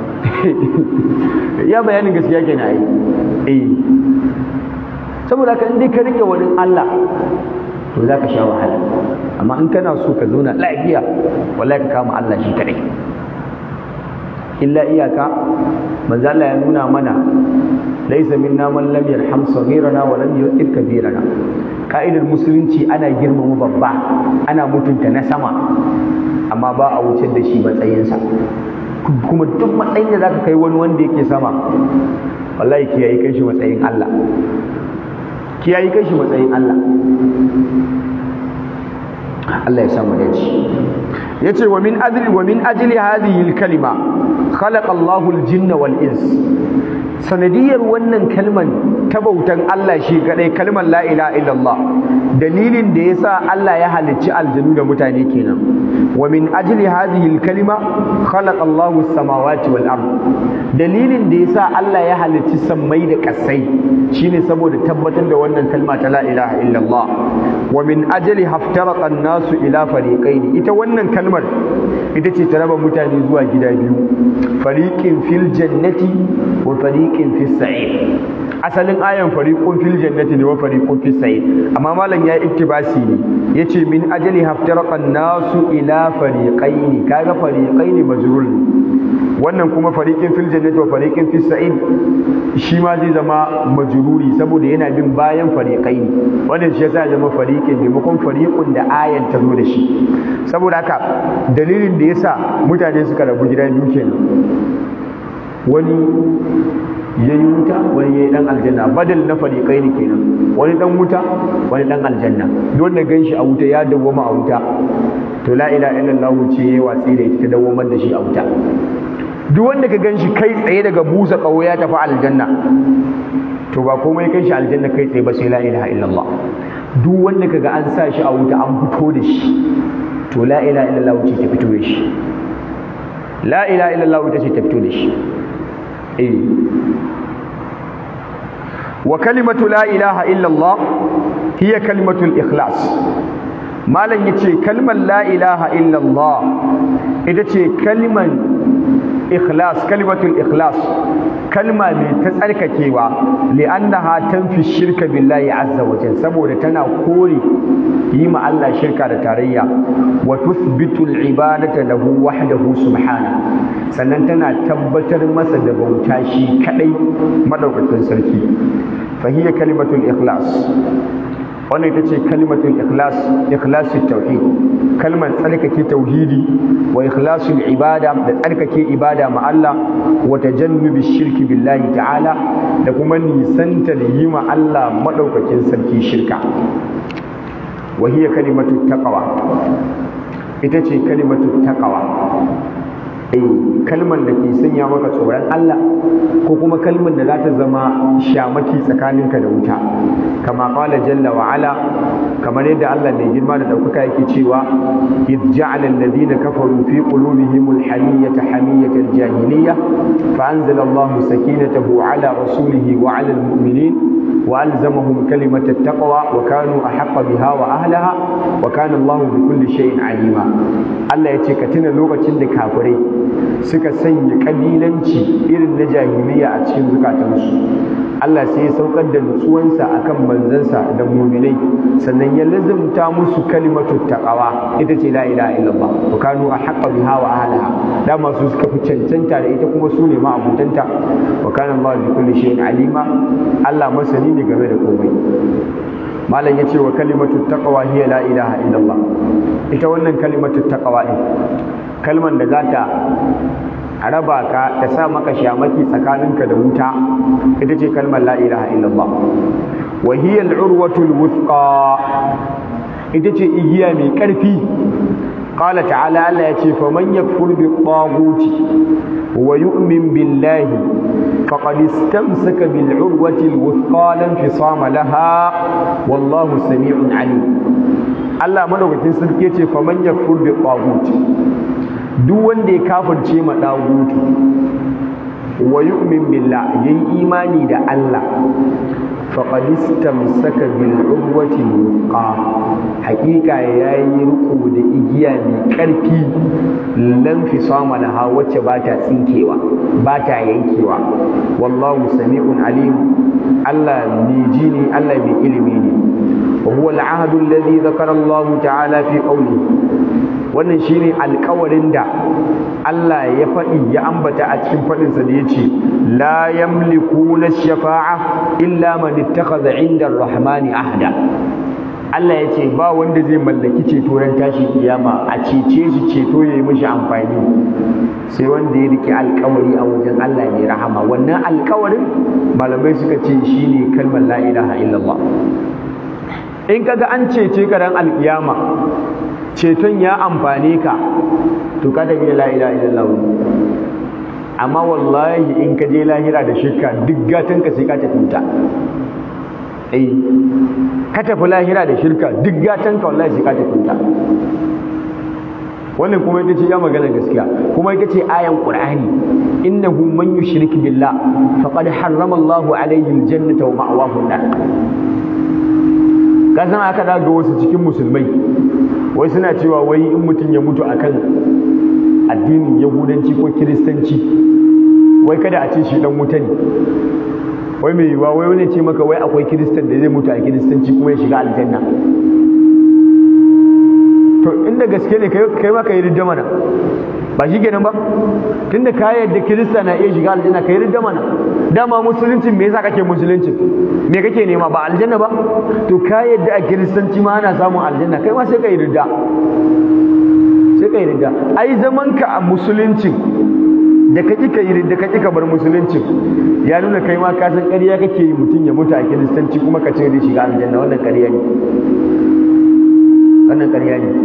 ya bayanin gaskiya kenan ai eh saboda haka in dai ka rike wani Allah to za ka sha wahala amma in kana so ka zauna lafiya wallahi ka kama Allah shi kadai illa iyaka manzo Allah ya nuna mana laysa minna man lam yarham saghirana wa lam yu'ir kabirana ka'idar musulunci ana girmama babba ana mutunta na sama amma ba a wuce da shi matsayinsa kuma duk matsayin da zaka kai wani wanda yake sama wallahi kiyaye kai shi matsayin Allah ki yayi kai shi matsayin Allah Allah ya samu dace yace wa min ajli wa min ajli hadhihi al-kalima khalaqa Allahu al-jinna wal ins sanadiyar wannan kalman ta bautan Allah shi kadai kalmar la ilaha illallah dalilin da yasa Allah ya halicci aljanu da mutane kenan wa min ajli hadhihi al-kalima khalaqa Allahu as-samawati wal ard dalilin da yasa Allah ya halicci sammai da kasai shine saboda tabbatar da wannan kalma ta la ilaha illallah wa min ajli haftaraqa an-nasu ila fariqain ita wannan kalmar ita ce ta raba mutane zuwa gida biyu fariqin fil jannati wa fariqin fis sa'ir asalin ayan fariqun fil jannati ne wa fariqun fis sa'ir amma malam ya iktibasi ne yace min ajli haftaraqa an-nasu ila fariqain kaga fariqain majrur ne wannan kuma fariqin fil jannati wa fariqin fis sa'id shi ma zai zama majruri saboda yana bin bayan fariqain wannan shi yasa ya zama fariqin maimakon fariqun da ayan ta zo da shi saboda haka dalilin da yasa mutane suka rabu gida biyu kenan wani yayi wuta wani yayi dan aljanna badal na fariqain kenan wani dan wuta wani dan aljanna don da ganshi a wuta ya dawwama a wuta to la ilaha illallah ce yayi watsi da ita ta dawwamar da shi a wuta duk wanda ka ganshi kai tsaye daga busa kawo ya tafi aljanna to ba komai kai shi aljanna kai tsaye ba sai la ilaha illallah duk wanda kaga an sa shi a wuta an fito da shi to la ilaha illallah ce ta fito da shi la ilaha illallah ita ce ta fito da shi eh wa kalimatu la ilaha illallah hiya kalimatul ikhlas malam yace kalmar la ilaha illallah ita ce kalman ikhlas kalimatul ikhlas kalma mai ta tsarkakewa li'annaha tanfi shirka billahi azza wa jalla saboda tana kore yi ma Allah shirka da tarayya wa tuthbitu al-ibadata lahu wahdahu subhana sannan tana tabbatar masa da bauta shi kadai madaukakin sarki fa hiya kalimatul ikhlas wannan ita ce kalimatul ikhlas ikhlasul tauhid kalmar tsarkake tauhidi wa ikhlasul ibada da tsarkake ibada ma Allah wa tajannubi shirki billahi ta'ala da kuma nisanta da yi ma Allah madaukakin sarki shirka wa hiya kalimatut taqwa ita ce kalimatut taqwa eh kalmar da ke sanya maka tsoron Allah ko kuma kalmar da za ta zama shamaki tsakaninka da wuta kama qala jalla wa ala kamar yadda Allah mai girma da daukaka yake cewa id ja'ala alladhina kafaru fi qulubihim alhamiyata hamiyata aljahiliyya fa anzala Allah sakinatahu ala rasulihi wa ala almu'minin وألزمهم كلمة التقوى وكانوا أحق بها وأهلها وكان الله بكل شيء عليما الله يتكتنا لغة كافري suka sanya kabilanci irin na jahiliya a cikin zukatansu Allah sai ya saukar da nutsuwansa akan manzansa da muminai sannan ya lazimta musu kalimatu taqawa ita ce la ilaha illallah wa kanu ahqqa biha wa ahliha dama su suka fi cancanta da ita kuma su ne ma abutanta wa kana Allah bi kulli shay'in alima Allah masani ne game da komai malam yace wa kalimatu taqwa hiya la ilaha illallah ita wannan kalimatu taqwa din kalman da zata raba ka ta sa maka shamaki tsakaninka da wuta ita ce kalmar la ilaha illallah wa hiya al-urwatu al-wuthqa ita ce igiya mai karfi قال تعالى الله يتي فمن يكفر بالطاغوت ويؤمن بالله فقد استمسك بالعروة الوثقى لا انفصام لها والله سميع عليم الله مدوكتين سلكي يتي فمن يكفر بالطاغوت duk wanda ya kafirce ma dagutu wa yu'min billah yayi imani da Allah faqad istamsaka bil urwati wuqa haqiqa yayi riko da igiya mai karfi lan fi sama da ha wacce ba ta tsinkewa ba ta yankewa wallahu sami'un alim Allah mai ji ne Allah mai ilimi ne wa huwa al-ahdu alladhi dhakara Allah ta'ala fi qawlihi wannan shine alƙawarin da Allah ya faɗi ya ambata a cikin faɗinsa da ya ce la yamliku na shafa'a illa man ittakhadha 'inda ar-rahmani ahda Allah ya ce ba wanda zai mallaki ceto ran tashin kiyama a cece shi ceto ya yi mishi amfani sai wanda ya rike alkawari a wajen Allah mai rahama wannan alkawarin malamai suka ce shine kalmar la ilaha illallah in kaga an cece ka ran alkiyama ceton ya amfane ka to ka tafi da la ilaha illallah amma wallahi in ka je lahira da shirka duk gatan ka sai ka tafi wuta eh ka tafi lahira da shirka duk gatan ka wallahi sai ka tafi wuta wannan kuma ita ce ya magana gaskiya kuma ita ce ayan qur'ani innahu man yushrik billah faqad harrama Allahu alayhi aljannata wa ma'wahu an-nar kasan aka daga wasu cikin musulmai wai suna cewa wai in mutum ya mutu akan addinin yahudanci ko kiristanci wai kada a ce shi dan wuta ne wai mai yiwuwa wai wani ce maka wai akwai kiristan da zai mutu a kiristanci kuma ya shiga aljanna to inda gaske ne kai ma ka yi ridda mana ba shi kenan ba tunda ka yadda kirista na iya shiga aljanna ka yi ridda mana dama musuluncin me yasa kake musuluncin me kake nema ba aljanna ba to ka yadda a kiristanci ma ana samun aljanna kai ma sai ka yi ridda sai ka yi ridda ai zaman ka a musuluncin da ka ƙi ka yi da ka ƙi ka bar musuluncin ya nuna kai ma ka san ƙarya kake yi mutum ya mutu a kiristanci kuma ka ce zai shiga aljanna wannan ƙarya ne wannan ƙarya ne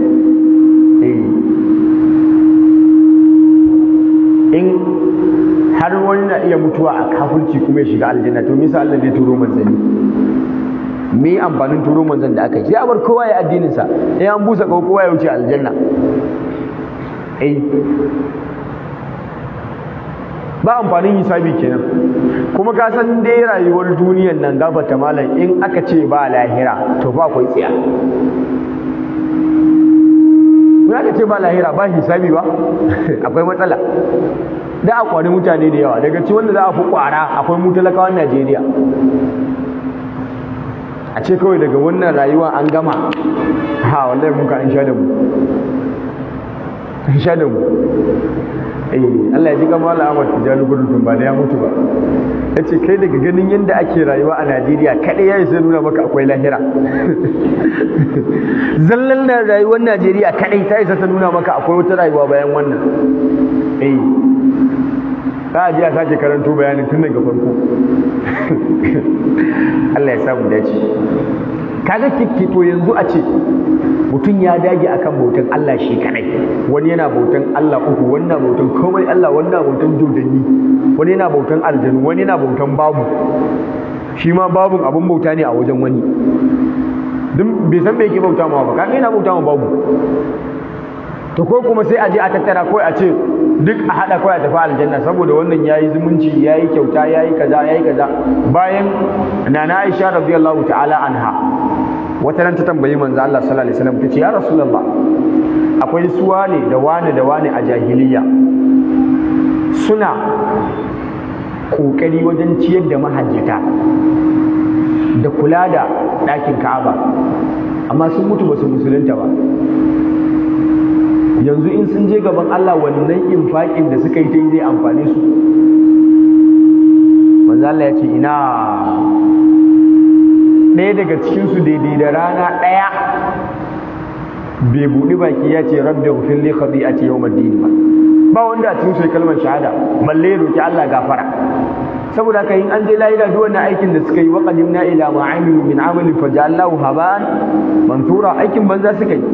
in har wani na iya mutuwa a kafirci kuma ya shiga aljanna to misa Allah zai turo manzanni me amfanin turo manzan da aka yi sai a bar kowa ya addinin sa in an busa kowa ya wuce aljanna eh ba amfanin hisabi kenan kuma ka san dai rayuwar duniyar nan gabata malam in aka ce ba lahira to ba akwai tsiya in aka ce ba lahira ba hisabi ba akwai matsala da a kwari mutane da yawa daga ci wanda za a fi kwara akwai mu talakawan Najeriya a ce kawai daga wannan rayuwa an gama ha wallahi mun ka an sha da mu an sha da mu eh Allah ya ji kamar Allah Ahmad Tijani gudun ba da ya mutu ba yace kai daga ganin yadda ake rayuwa a Najeriya kadai yayi sai nuna maka akwai lahira zallan na rayuwar Najeriya kadai ta isa ta nuna maka akwai wata rayuwa bayan wannan eh za a ji a sake karanto bayanin tun daga farko Allah ya samu dace kaga to yanzu a ce mutum ya dage akan bautan Allah shi kadai wani yana bautan Allah uku wani na bautan komai Allah wani na bautan dodanni wani yana bautan aljanu wani yana bautan babu shi ma babun abun bauta ne a wajen wani duk bai san me yake bauta ma ba kaga yana bauta ma babu to ko kuma sai a je a tattara ko a ce duk a hada kawai a tafi aljanna saboda wannan yayi zumunci yayi kyauta yayi kaza yayi kaza bayan nana Aisha radiyallahu ta'ala anha wata ran ta tambayi manzo Allah sallallahu alaihi wasallam tace ya rasulullah akwai suwa ne da wani da wani a jahiliya suna kokari wajen ciyar da mahajjata da kula da ɗakin Ka'aba amma sun mutu ba su musulunta ba yanzu in sun je gaban Allah wannan infaƙin da suka yi ta yi zai amfane su manzo Allah ya ce ina ɗaya daga cikinsu daidai da rana ɗaya bai buɗi baki ya ce rabbi ghfir li khati'ati yawm ad-din ba ba wanda a cikin su kalmar shahada balle roki Allah gafara saboda haka in an je lahira duk wannan aikin da suka yi wa qadimna ila ma amilu min amalin faja'alnahu haba'an mansura aikin banza suka yi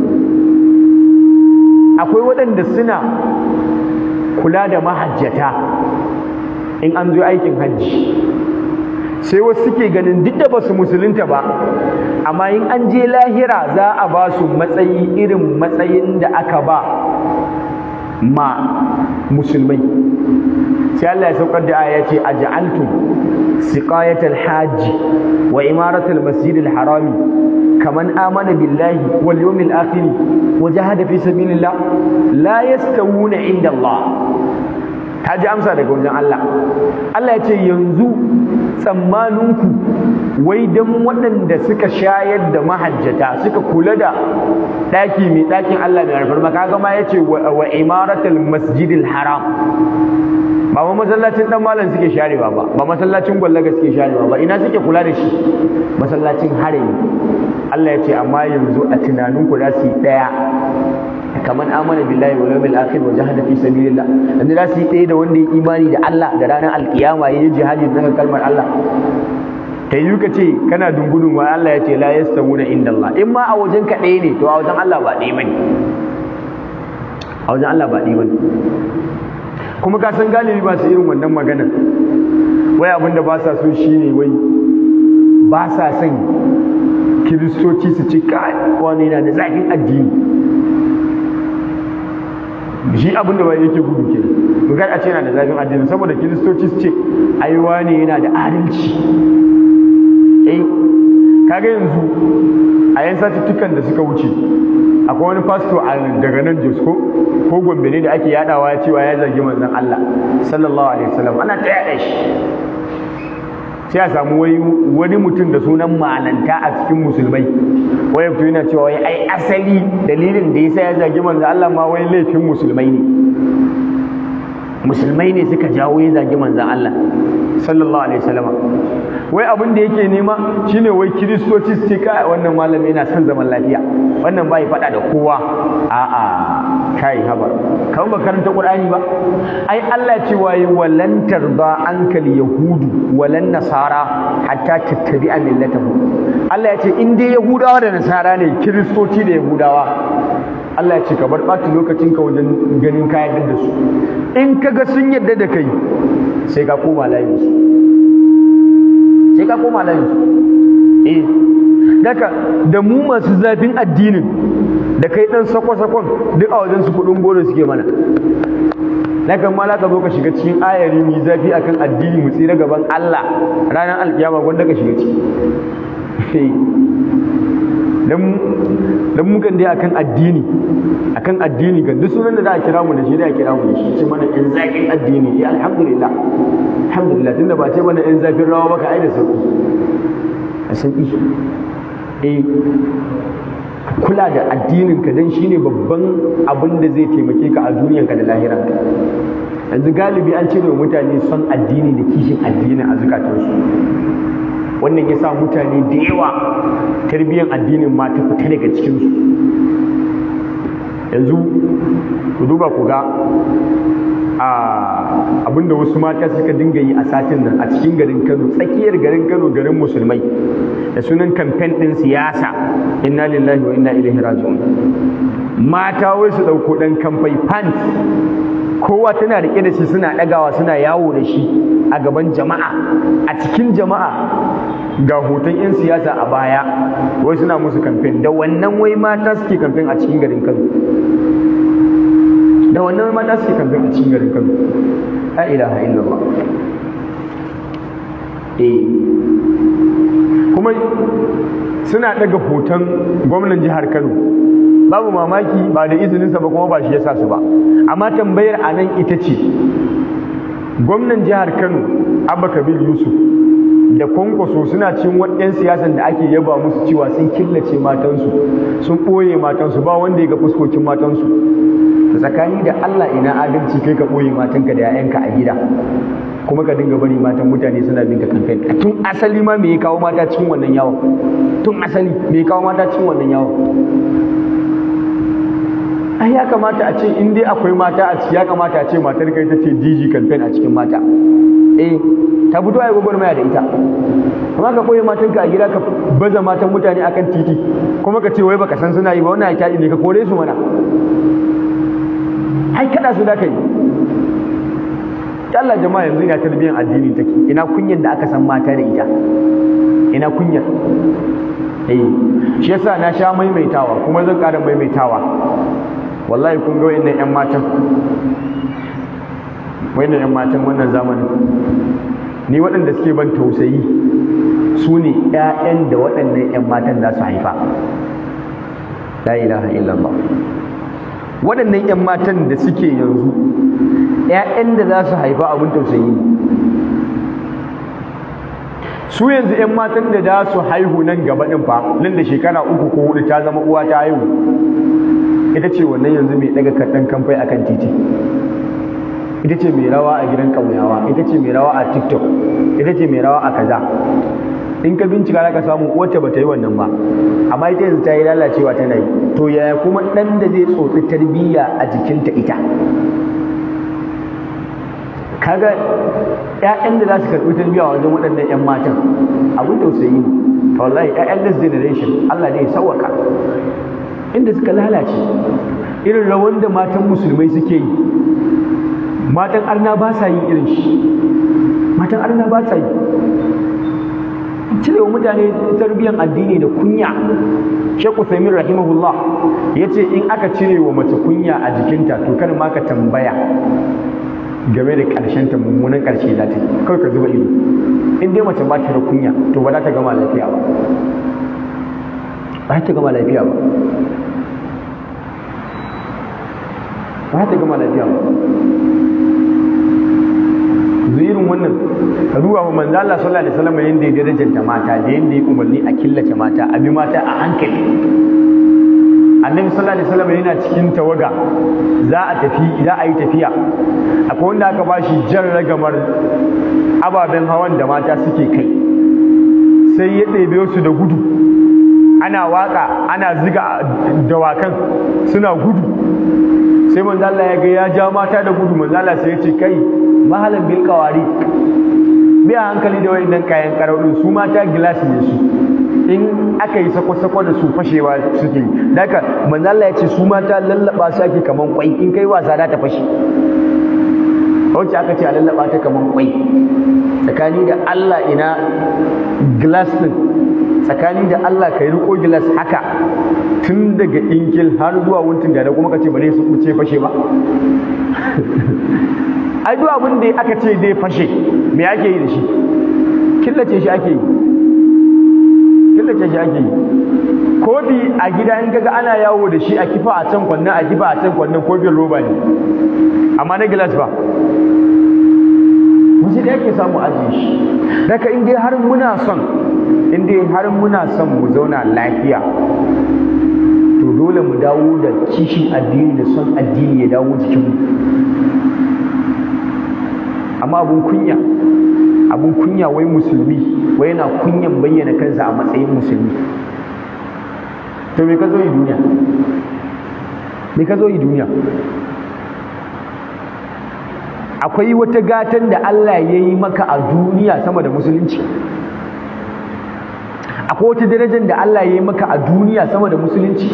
akwai waɗanda suna kula da mahajjata in an zo aikin hajji sai wasu suke ganin duk da ba su musulunta ba amma in an je lahira za a ba su matsayi irin matsayin da aka ba ma musulmai sai Allah ya saukar da aya ce aj'altum siqayatal hajji wa imaratal masjidil harami kaman amana billahi wal yawmil akhir wa jahada fi sabilillah la yastawuna inda Allah ta ji amsa daga wajen Allah Allah ya ce yanzu tsammaninku wai don waɗanda suka shayar da mahajjata suka kula da ɗaki mai ɗakin Allah mai alfarma kaga ma ya ce wa imaratul masjidil haram ba ma masallacin dan malam suke sharewa ba ba masallacin gwallaga suke sharewa ba ina suke kula da shi masallacin harami Allah ya ce amma yanzu a tunanin ku za su yi daya kamar amana billahi wal yawmil akhir wa jahada fi sabilillah yanzu za su yi daya da wanda ya imani da Allah da ranar alkiyama yayin jihadi daga kalmar Allah ta yi ka ce kana dungudun wa Allah ya ce la yastawuna inda Allah in ma a wajen ka ɗaya ne to a wajen Allah ba ɗaya bane a wajen Allah ba ɗaya bane kuma ka san galibi ba su irin wannan magana wai abin da ba sa so shine wai ba sa son kiristoci su ci wani yana da zafin addini shi abin da bai yake gudu ke bugar a ce yana da zafin addini saboda kiristoci su ce aiwa ne yana da adalci eh kaga yanzu a yan satuttukan da suka wuce akwai wani fasto daga nan Jos ko ko Gombe ne da ake yadawa cewa ya zargi manzon Allah sallallahu alaihi wasallam ana ta yada shi sai a samu wai wani mutum da sunan malanta a cikin musulmai wai fito yana cewa wai ai asali dalilin da yasa ya zagi manzon Allah ma wai laifin musulmai ne musulmai ne suka jawo ya zagi manzon Allah sallallahu alaihi wasallam wai abin da yake nema shine wai kiristoci su ce kai wannan malami yana son zaman lafiya wannan bai faɗa da kowa a'a kai haba kawai ba karanta qur'ani ba ai Allah ce wai walan tarda ankal yahudu walan nasara hatta tattabi'a millatahu Allah ya ce in dai yahudawa da nasara ne kiristoci da yahudawa Allah ya ce ka bar ɓata lokacin ka wajen ganin ka yarda da su in kaga sun yarda da kai sai ka koma layin su sai ka koma layin su eh daga da mu masu zafin addinin da kai dan sako-sakon duk a wajen su kudin goro suke mana Nakan ma ka zo ka shiga cikin ayari mu zafi akan addini mu tsira gaban Allah ranar alkiyama gwanda ka shiga ciki dan mukan dai akan addini akan addini kan duk sunan da za a kira mu da shi da a kira mu da shi ce mana in zafin addini ya alhamdulillah alhamdulillah tunda ba ce mana in zafin rawa baka ai da sauki a sauki eh kula da addinin ka dan shine babban abin da zai taimake ka a duniyanka da lahiranka yanzu galibi an cire mutane son addini da kishin addini a zukatansu wannan ya sa mutane da yawa tarbiyyar addinin ma ta fita daga cikinsu yanzu ku duba ku ga abinda wasu mata suka dinga yi a satin nan a cikin garin kano tsakiyar garin kano garin musulmai da sunan kamfen ɗin siyasa inna lillahi wa inna ilaihi raji'un mata wai su ɗauko ɗan kamfai pants kowa tana riƙe da shi suna ɗagawa suna yawo da shi a gaban jama'a a cikin jama'a ga hoton 'yan siyasa a baya wai suna musu kamfen da wannan wai mata suke kamfen a cikin garin kano da wannan wai mata suke kamfen a cikin garin kano la ilaha illallah eh kuma suna daga hoton gwamnan jihar kano babu mamaki ba da izininsa ba kuma ba shi ya sa su ba amma tambayar a nan ita ce gwamnan jihar kano abba kabir yusuf da kwankwaso suna cin waɗannan siyasan da ake yaba musu cewa sun killace matansu sun ɓoye matansu ba wanda ya ga fuskokin matansu tsakani da allah ina adalci kai ka ɓoye matanka da 'ya'yanka a gida kuma ka dinga bari matan mutane suna bin ka kamfen tun asali ma me ya kawo mata cikin wannan yawon tun asali me ya kawo mata cikin wannan yawon ai ya kamata a ce in dai akwai mata a ciki ya kamata a ce matar kai ta ce DG campaign a cikin mata eh ta fito ai gwagwarmaya da ita kuma ka koyi matan ka a gida ka baza matan mutane akan titi kuma ka ce wai baka san suna yi ba wannan ai ne ka kore su mana ai kada su da kai Allah jama'a yanzu ina tarbiyyar addini take ina kunyar da aka san mata da ita ina kunyar eh shi yasa na sha maimaitawa kuma zan ƙara maimaitawa wallahi kun ga wayannan ƴan matan wayannan ƴan matan wannan zamanin ni waɗanda suke ban tausayi su ne ƴaƴan da waɗannan ƴan matan za su haifa la ilaha illallah waɗannan ƴan matan da suke yanzu ƴaƴan da za su haifa abin tausayi su yanzu 'yan matan da za su haihu nan gaba ɗin fa nan da shekara uku ko hudu ta zama uwa ta haihu ita ce wannan yanzu mai ɗaga kaɗan kamfai akan titi ita ce mai rawa a gidan ƙauyawa ita ce mai rawa a tiktok ita ce mai rawa a kaza in ka bincika za ka samu wacce ba ta yi wannan ba amma ita yanzu ta yi lalacewa tana yi to yaya kuma ɗan da zai tsotsi tarbiyya a jikinta ita kaga ƴaƴan da za su karɓi tarbiyya wajen waɗannan ƴan matan abin tausayi ne to wallahi ƴaƴan this generation Allah ne ya sauwaka inda suka lalace irin rawan da matan musulmai suke yi matan arna ba sa yin irin shi matan arna ba sa yi cire wa mutane tarbiyyar addini da kunya Sheikh Uthaymeen rahimahullah yace in aka cire wa mace kunya a jikinta to kada ma ka tambaya game da ƙarshen ta mummunan ƙarshe za ta yi kawai ka zuba ido in dai mace ba ta da kunya to ba za ta gama lafiya ba ba za ta gama lafiya ba ba za ta gama lafiya ba irin wannan ka duba wa manzo Allah sallallahu alaihi wasallam yanda ya darajanta mata da yanda ya umarni a killace mata a bi mata a hankali annabi sallallahu alaihi wasallam yana cikin tawaga za a tafi za a yi tafiya akwai wanda aka bashi jan ragamar ababen hawan da mata suke kai sai ya ɗebe su da gudu ana waka ana ziga dawakan suna gudu sai manzo Allah ya ga ya ja mata da gudu manzo Allah sai ya ce kai mahalan bil qawari biya hankali da wayannan kayan karaudin su mata gilas ne su in aka yi sako-sako da su fashewa suke daga manzo Allah ya ce su mata lallaba su ake kaman kwai in kai wasa za ta fashe wacce aka ce a lallaba ta kaman kwai tsakani da Allah ina glass din tsakani da Allah ka yi riko glass haka tun daga inkil har zuwa wuntun da kuma ka ce ba ne su kuce fashe ba ai duk abin da aka ce zai fashe me ake yi da shi killace shi ake yi killace shi ake yi kofi a gida in kaga ana yawo da shi a kifa a can kwannan a kifa a can kwannan kofin roba ne amma na gilas ba wasu da yake samu ajiye shi daga in dai har muna son in dai har muna son mu zauna lafiya to dole mu dawo da kishin addini da son addini ya dawo jikinmu amma abun kunya abun kunya wai musulmi wai yana kunyan bayyana kansa a matsayin musulmi to me ka zo yi duniya me ka zo yi duniya akwai wata gatan da Allah ya yi maka a duniya sama da musulunci akwai wata darajar da Allah ya yi maka a duniya sama da musulunci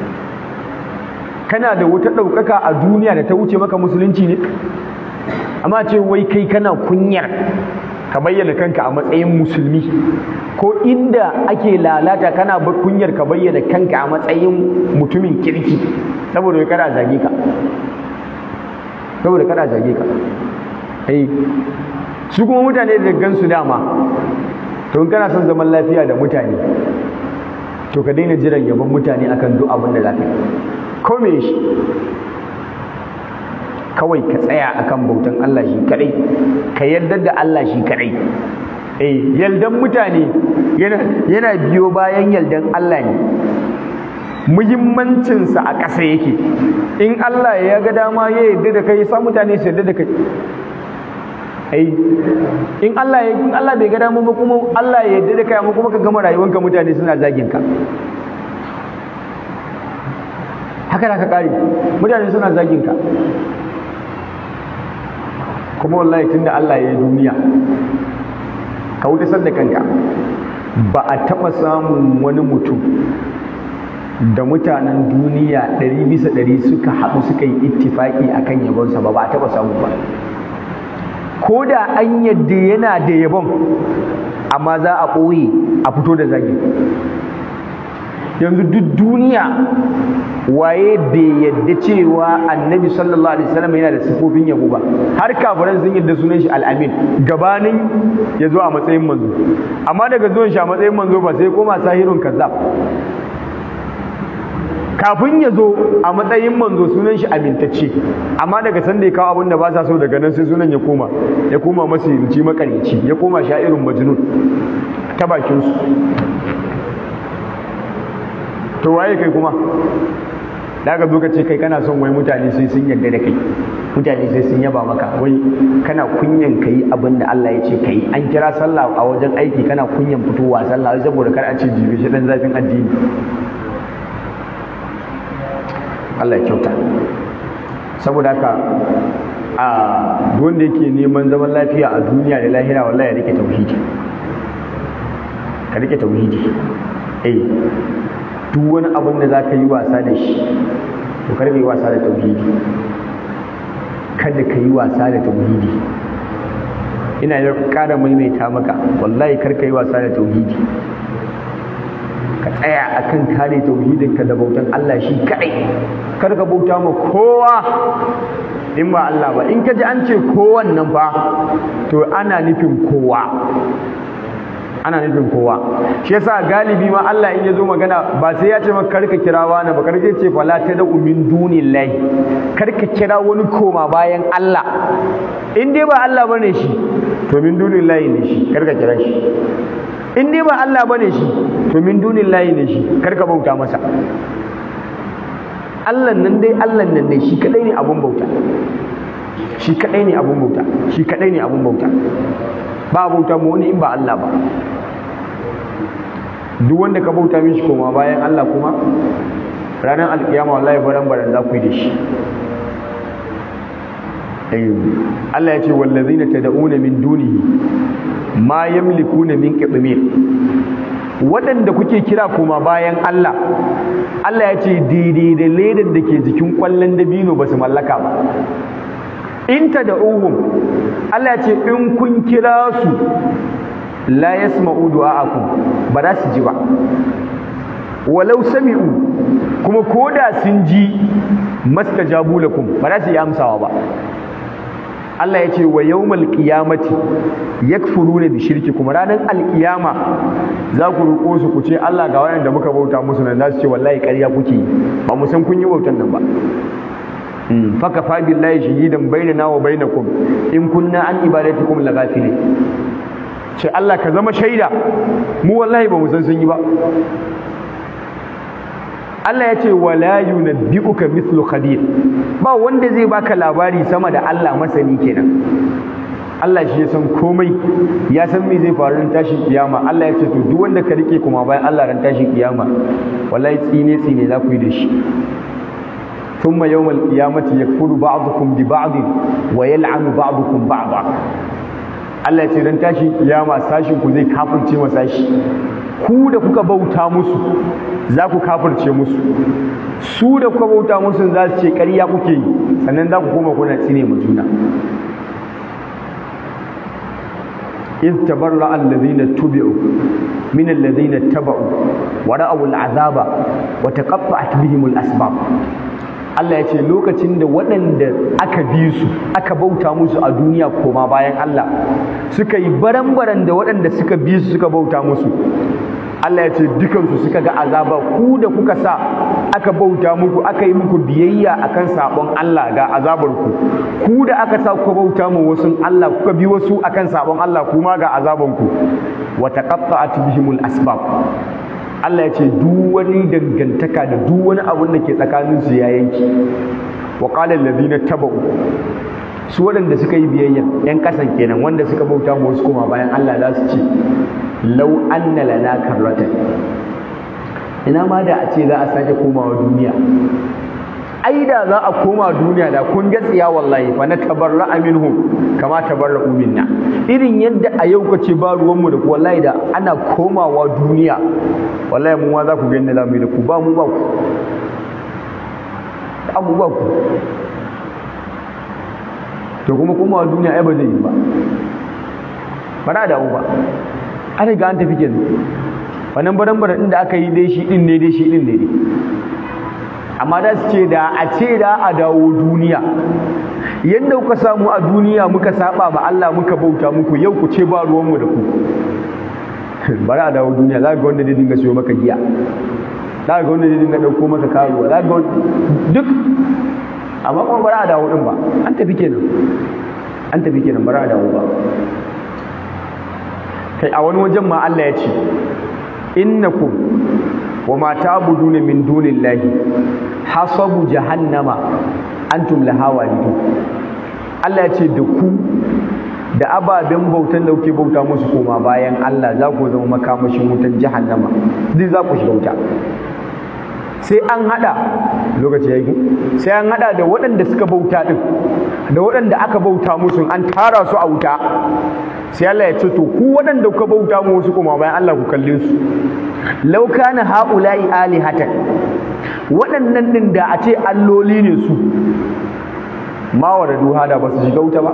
kana da wata ɗaukaka a duniya da ta wuce maka musulunci ne amma ce wai kai kana kunyar ka bayyana kanka a matsayin musulmi ko inda ake lalata kana kunyar ka bayyana kanka a matsayin mutumin kirki saboda kai kana zage ka saboda kana zage ka eh su kuma mutane da gansu dama to in kana son zaman lafiya da mutane to ka daina jiran yabon mutane akan duk abin da za ka yi ko me shi kawai ka tsaya akan bautan Allah shi kadai ka yarda da Allah shi kadai eh yaldan mutane yana yana biyo bayan yaldan Allah ne muhimmancinsa a ƙasa yake in Allah ya ga dama ya yarda da kai sa mutane su yarda da kai ai in Allah ya in Allah bai ga dama ba kuma Allah ya yarda da kai amma kuma ka gama rayuwanka mutane suna zagin ka haka da ka kare mutane suna zagin ka kuma wallahi tunda Allah ya yi duniya ka wuce da kanka ba a taɓa samun wani mutum da mutanen duniya ɗari bisa ɗari suka haɗu suka yi ittifaƙi a kan yabonsa ba ba a taɓa samu ba ko da an yadda yana da yabon amma za a ɓoye a fito da zagi yanzu duk duniya waye bai yadda cewa annabi sallallahu alaihi wasallam yana da sifofin yabo ba har kafiran sun yadda sunan shi al'amin gabanin ya zo a matsayin manzo amma daga zuwan shi a matsayin manzo ba sai koma sahirun kazzab kafin ya zo a matsayin manzo sunan shi amintacce amma daga sanda ya kawo abin da ba sa so daga nan sai sunan ya koma ya koma masirinci makarici ya koma sha'irin majnun ta bakin su to waye kai kuma da ka zo ka ce kai kana son wai mutane sai sun yarda da kai mutane sai sun yaba maka wai kana kunyan kayi abin da Allah ya ce kayi an kira sallah a wajen aiki kana kunyan fitowa sallah saboda kar a ce jibe shi dan zafin addini Allah ya kyauta saboda haka a wanda yake neman zaman lafiya a duniya da lahira wallahi ya rike tauhidi ka rike tauhidi eh duk wani abin da zaka yi wasa da shi to kar yi wasa da tauhidi kada ka yi wasa da tauhidi ina da ƙara maimaita maka wallahi kar ka yi wasa da tauhidi ka tsaya akan kare tauhidinka da bautan Allah shi kadai kar ka bauta ma kowa in ba Allah ba in ka ji an ce kowan nan fa to ana nufin kowa ana nufin kowa shi yasa galibi ma Allah in ya zo magana ba sai ya ce maka karka kira wani ba karka ce fala ta da umin dunillahi karka kira wani koma bayan Allah in dai ba Allah bane shi to min dunillahi ne shi karka kira shi in dai ba Allah bane shi to min dunillahi ne shi karka bauta masa Allah nan dai Allah nan ne shi kadai ne abun bauta shi kadai ne abun bauta shi kadai ne abun bauta ba bauta mu wani in ba Allah ba duk wanda ka bauta mishi koma bayan Allah kuma ranar alkiyama wallahi baran baran za ku yi da shi Allah ya ce wallazina tad'una min dunihi ma yamlikuna min qitmir waɗanda kuke kira koma bayan Allah Allah ya ce daidai da ledan da ke jikin ƙwallon dabino ba su mallaka ba in ta da uhum Allah ya ce in kun kira su la yasma'u du'a'akum ba za su ji ba walau sami'u kuma koda sun ji mastajabu lakum ba za su yi amsawa ba Allah ya ce wa yawmal qiyamati yakfuruna bi shirkikum ranar alkiyama za ku roƙo su ku ce Allah ga wayanda muka bauta musu nan za su ce wallahi ƙarya kuke yi ba mu san kun yi bautan nan ba faka fa billahi shahidan bainana wa bainakum in kunna an ibadatikum laghafilin ce Allah ka zama shaida mu wallahi ba mu san sun yi ba Allah ya ce wala yunabbi'uka mithlu khabir ba wanda zai baka labari sama da Allah masani kenan Allah shi ya san komai ya san me zai faru ran tashin kiyama Allah ya ce to duk wanda ka rike kuma bayan Allah ran tashin kiyama wallahi tsine tsine za ku yi da shi thumma yawmal qiyamati yakfuru ba'dukum bi ba'd wa yal'anu ba'dukum ba'da Allah ya ce ran tashin kiyama sashin ku zai kafirce wa sashi ku da kuka bauta musu za ku kafirce musu su da kuka bauta musu za su ce ƙarya kuke yi sannan za ku koma kuna tsine mu juna إذ تبرأ الذين اتبعوا من الذين اتبعوا ورأوا العذاب وتقطعت بهم الأسباب Allah ya ce lokacin da waɗanda aka bi su aka bauta musu a duniya koma bayan Allah suka yi baran-baran da waɗanda suka bi su suka bauta musu Allah ya ce dukansu suka ga azaba ku da kuka sa aka bauta muku aka yi muku biyayya akan sabon Allah ga azabar ku ku da aka sa kuka bauta mu wasu Allah kuka bi wasu akan sabon Allah kuma ga azaban ku wa taqatta'at bihimul asbab Allah ya ce duk wani dangantaka da duk wani abun da ke tsakanin su ya yanki wa qala allazina tabau su waɗanda suka yi biyayya yan kasan kenan wanda suka bauta mu wasu kuma bayan Allah za su ce lau anna lana karratan ina ma da a ce za a sake komawa duniya ai da za a koma duniya da kun ga tsiya wallahi fa na tabarra minhum kama tabarra minna irin yadda a yau ka ce ba ruwanmu da ku wallahi da ana komawa duniya wallahi mu ma za ku gani za mu yi da ku ba mu ba ku da mu ba ku to kuma komawa duniya ai ba zai yi ba ba da dawo ba an riga an tafi kenan wannan baran-baran inda aka yi dai shi din ne dai shi din ne dai amma da su ce da a ce da a dawo duniya yadda kuka samu a duniya muka saba ba Allah muka bauta muku yau ku ce ba ruwanmu da ku bari a dawo duniya za ga wanda zai dinga siyo maka giya za ga wanda zai dinga ɗauko maka karuwa za ga duk amma kuma bari a dawo din ba an tafi kenan an tafi kenan bari a dawo ba kai a wani wajen ma Allah ya ce innakum wa ma ta'buduna min dunillahi hasabu jahannama antum laha walidun Allah ya ce da ku da ababen bautan da kuke bauta musu koma bayan Allah za ku zama makamashin wutan jahannama duk za ku shiga wuta sai an hada lokaci ya yi sai an hada da waɗanda suka bauta din da waɗanda aka bauta musu an tara su a wuta sai Allah ya ce to ku waɗanda kuka bauta musu kuma bayan Allah ku kalle su law kana haula'i alihatan waɗannan din da a ce alloli ne su ma waradu hada ba su shiga wuta ba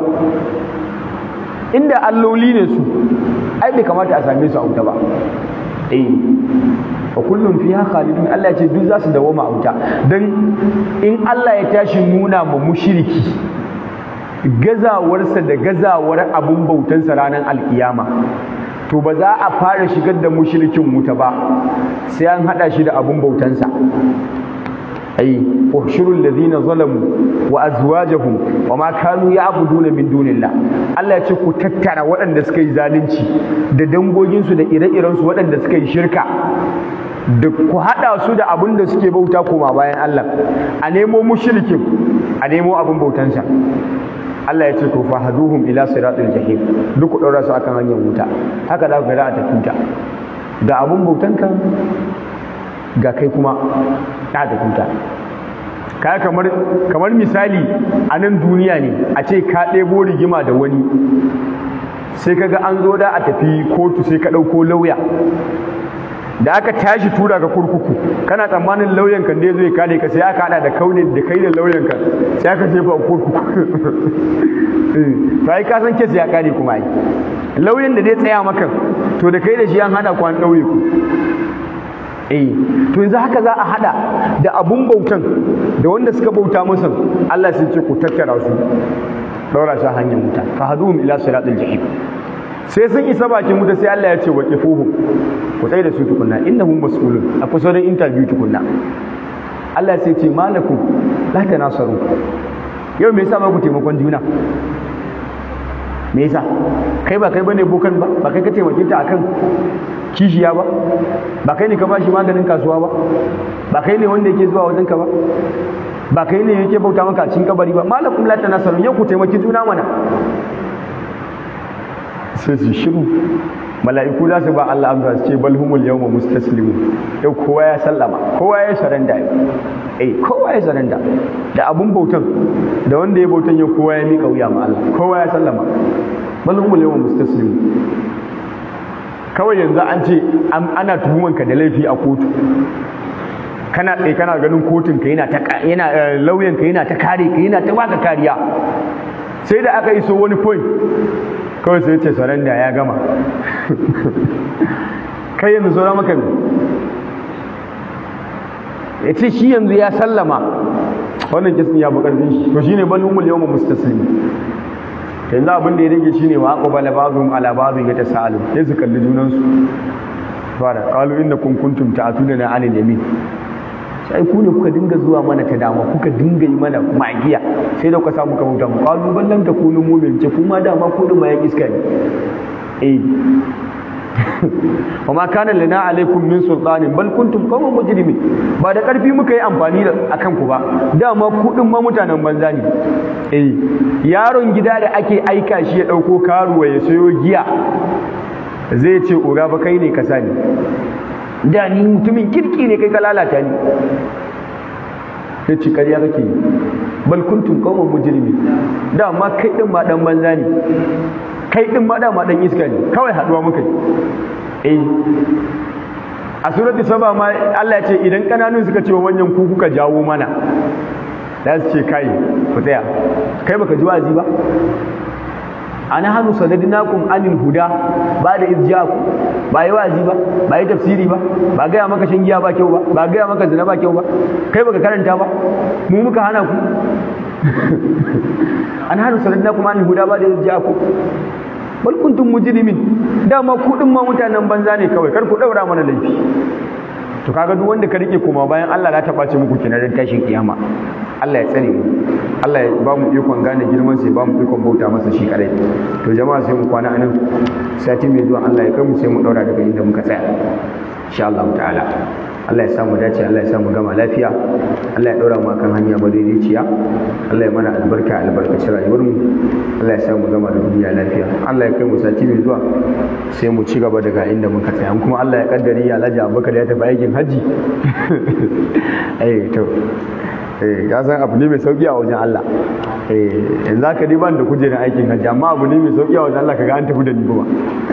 inda alloli ne su ai bai kamata a same su a wuta ba eh wa kullum fiha khalidun Allah ya ce duk za su dawoma a wuta dan in Allah ya tashi nuna ma mushriki gazawarsa da gazawar abun bautansa ranar alkiyama to ba za a fara shigar da mushrikin wuta ba sai an hada shi da abun bautansa ai ushurul ladina zalamu wa azwajuhum wa ma kanu ya'buduna min dunillah Allah ya ce ku tattara waɗanda suka yi zalunci da dangoginsu da ire-irensu waɗanda suka yi shirka da ku haɗa su da abin da suke bauta koma bayan Allah a nemo mushrikin a nemo abin bautansa Allah ya ce to fahaduhum ila siratil jahim duk ku daura su akan hanyar wuta haka za ku ga a tafi wuta ga abin bautanka ga kai kuma ta tafi wuta kaya kamar kamar misali a nan duniya ne a ce ka ɗebo rigima da wani sai kaga an zo da a tafi kotu sai ka ɗauko lauya da aka tashi tura ga kurkuku kana tsammanin lauyan kan da zai kare ka sai aka hada da kaunin da kai da lauyan ka sai aka jefa a kurkuku to ai ka san kes ya kare kuma ai lauyan da zai tsaya maka to da kai da shi an hada ku an daure ku eh to yanzu haka za a hada da abun bautan da wanda suka bauta masa Allah sai ce ku tattara su daura shi hanyar wuta fa hadum ila siratil jahim sai sun isa bakin wuta sai Allah ya ce waqifuhu ku tsaye da su tukunna innahum mas'ulun a kusurin interview tukunna Allah sai ce malakum la tanasaru yau me yasa ba ku taimakon juna me yasa kai ba kai bane bokan ba ba kai ka taimake ta akan kishiya ba ba kai ne ka bashi maganin kasuwa ba ba kai ne wanda yake zuwa wajenka ba ba kai ne yake bauta maka a cikin kabari ba malakum la tanasaru yau ku taimaki juna mana sai su shiru mala'iku za su ba Allah amsa su ce bal humul yawma mustaslimu yau kowa ya sallama kowa ya saranda eh kowa ya saranda da abun bautan da wanda ya bautan yau kowa ya mika wuya ma Allah kowa ya sallama bal humul yawma mustaslimu kawai yanzu an ce ana tuhuman ka da laifi a kotu kana tsaye kana ganin kotun ka yana ta yana lauyan ka yana ta kare ka yana ta baka kariya sai da aka iso wani point kawai sai ce saranda ya gama kai yanzu saura maka ne ya ce shi yanzu ya sallama wannan kisan ya bukarfin shi to shine bal humul yawma mustaslim yanzu abin da ya rage shine wa aqbala ba'dhum ala ba'd yatasalu sai su kalli junan su fara qalu innakum kuntum ta'tuna anil yamin sai ku ne kuka dinga zuwa mana ta dama kuka dinga yi mana magiya sai da kuka samu ka bauta mu qalu ballan takunu mu'min ce kuma dama ku din bayan iska ne eh wa ma kana lana alaikum min sultanin bal kuntum qawman mujrimin ba da karfi muka yi amfani da akan ku ba dama ku din ma mutanen banza ne eh yaron gida da ake aika shi ya dauko karuwa ya sayo giya zai ce oga ba kai ne ka sani da ni mutumin kirki ne kai ka lalata ni ya ce ƙarya kake yi bal kuntum qawman mujrimin dama kai din ma dan banza ne kai din ma dama dan iska ne kawai haduwa muka yi eh a surati saba ma Allah ya ce idan kananun suka ce wa manyan ku kuka jawo mana za su ce kai ku tsaya kai baka ji wazi ba ana hannu sanadinakum anil huda ba da izjaku ba yi wazi ba ba yi tafsiri ba ba gaya maka shan giya ba kyau ba ba gaya maka zina ba kyau ba kai baka karanta ba mu muka hana ku an hannu sanadinakum anil huda ba da izjaku bal kuntum mujrimin dama ku din ma mutanen banza ne kawai kar ku daura mana laifi to kaga duk wanda ka rike koma bayan Allah za ta bace muku kenan dan tashin kiyama Allah ya tsare mu Allah ya ba mu ikon gane girman sai ba mu ikon bauta masa shi kadai to jama'a sai mu kwana anan sati mai zuwa Allah ya kai mu sai mu daura daga inda muka tsaya insha Allah ta'ala Allah ya samu dace Allah ya samu gama lafiya Allah ya ɗora mu akan hanya madaidaiciya Allah ya mana albarka albarkaci rayuwar mu Allah ya samu gama da duniya lafiya Allah ya kai mu sati mai zuwa sai mu ci gaba daga inda muka tsaya kuma Allah ya kaddari ya Alhaji Abubakar ya tafi aikin haji eh to eh ya san abu ne mai sauki a wajen Allah eh yanzu aka dai ban da kujerar aikin hajji amma abu ne mai sauki a wajen Allah kaga an tafi da ni kuma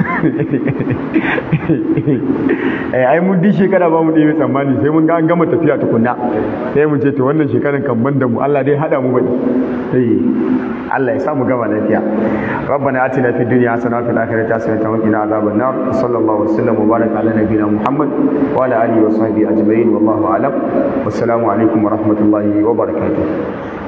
eh ai mun di shekara ba mu da mai tsammani sai mun ga an gama tafiya tukunna sai mu ce to wannan shekaran kan ban da mu Allah dai hada mu bai eh Allah ya sa mu gama lafiya ربنا آتنا في الدنيا حسنة وفي الآخرة حسنة وقنا عذاب النار صلى الله وسلم وبارك على نبينا محمد وعلى آله وصحبه أجمعين والله أعلم والسلام عليكم ورحمة الله وبركاته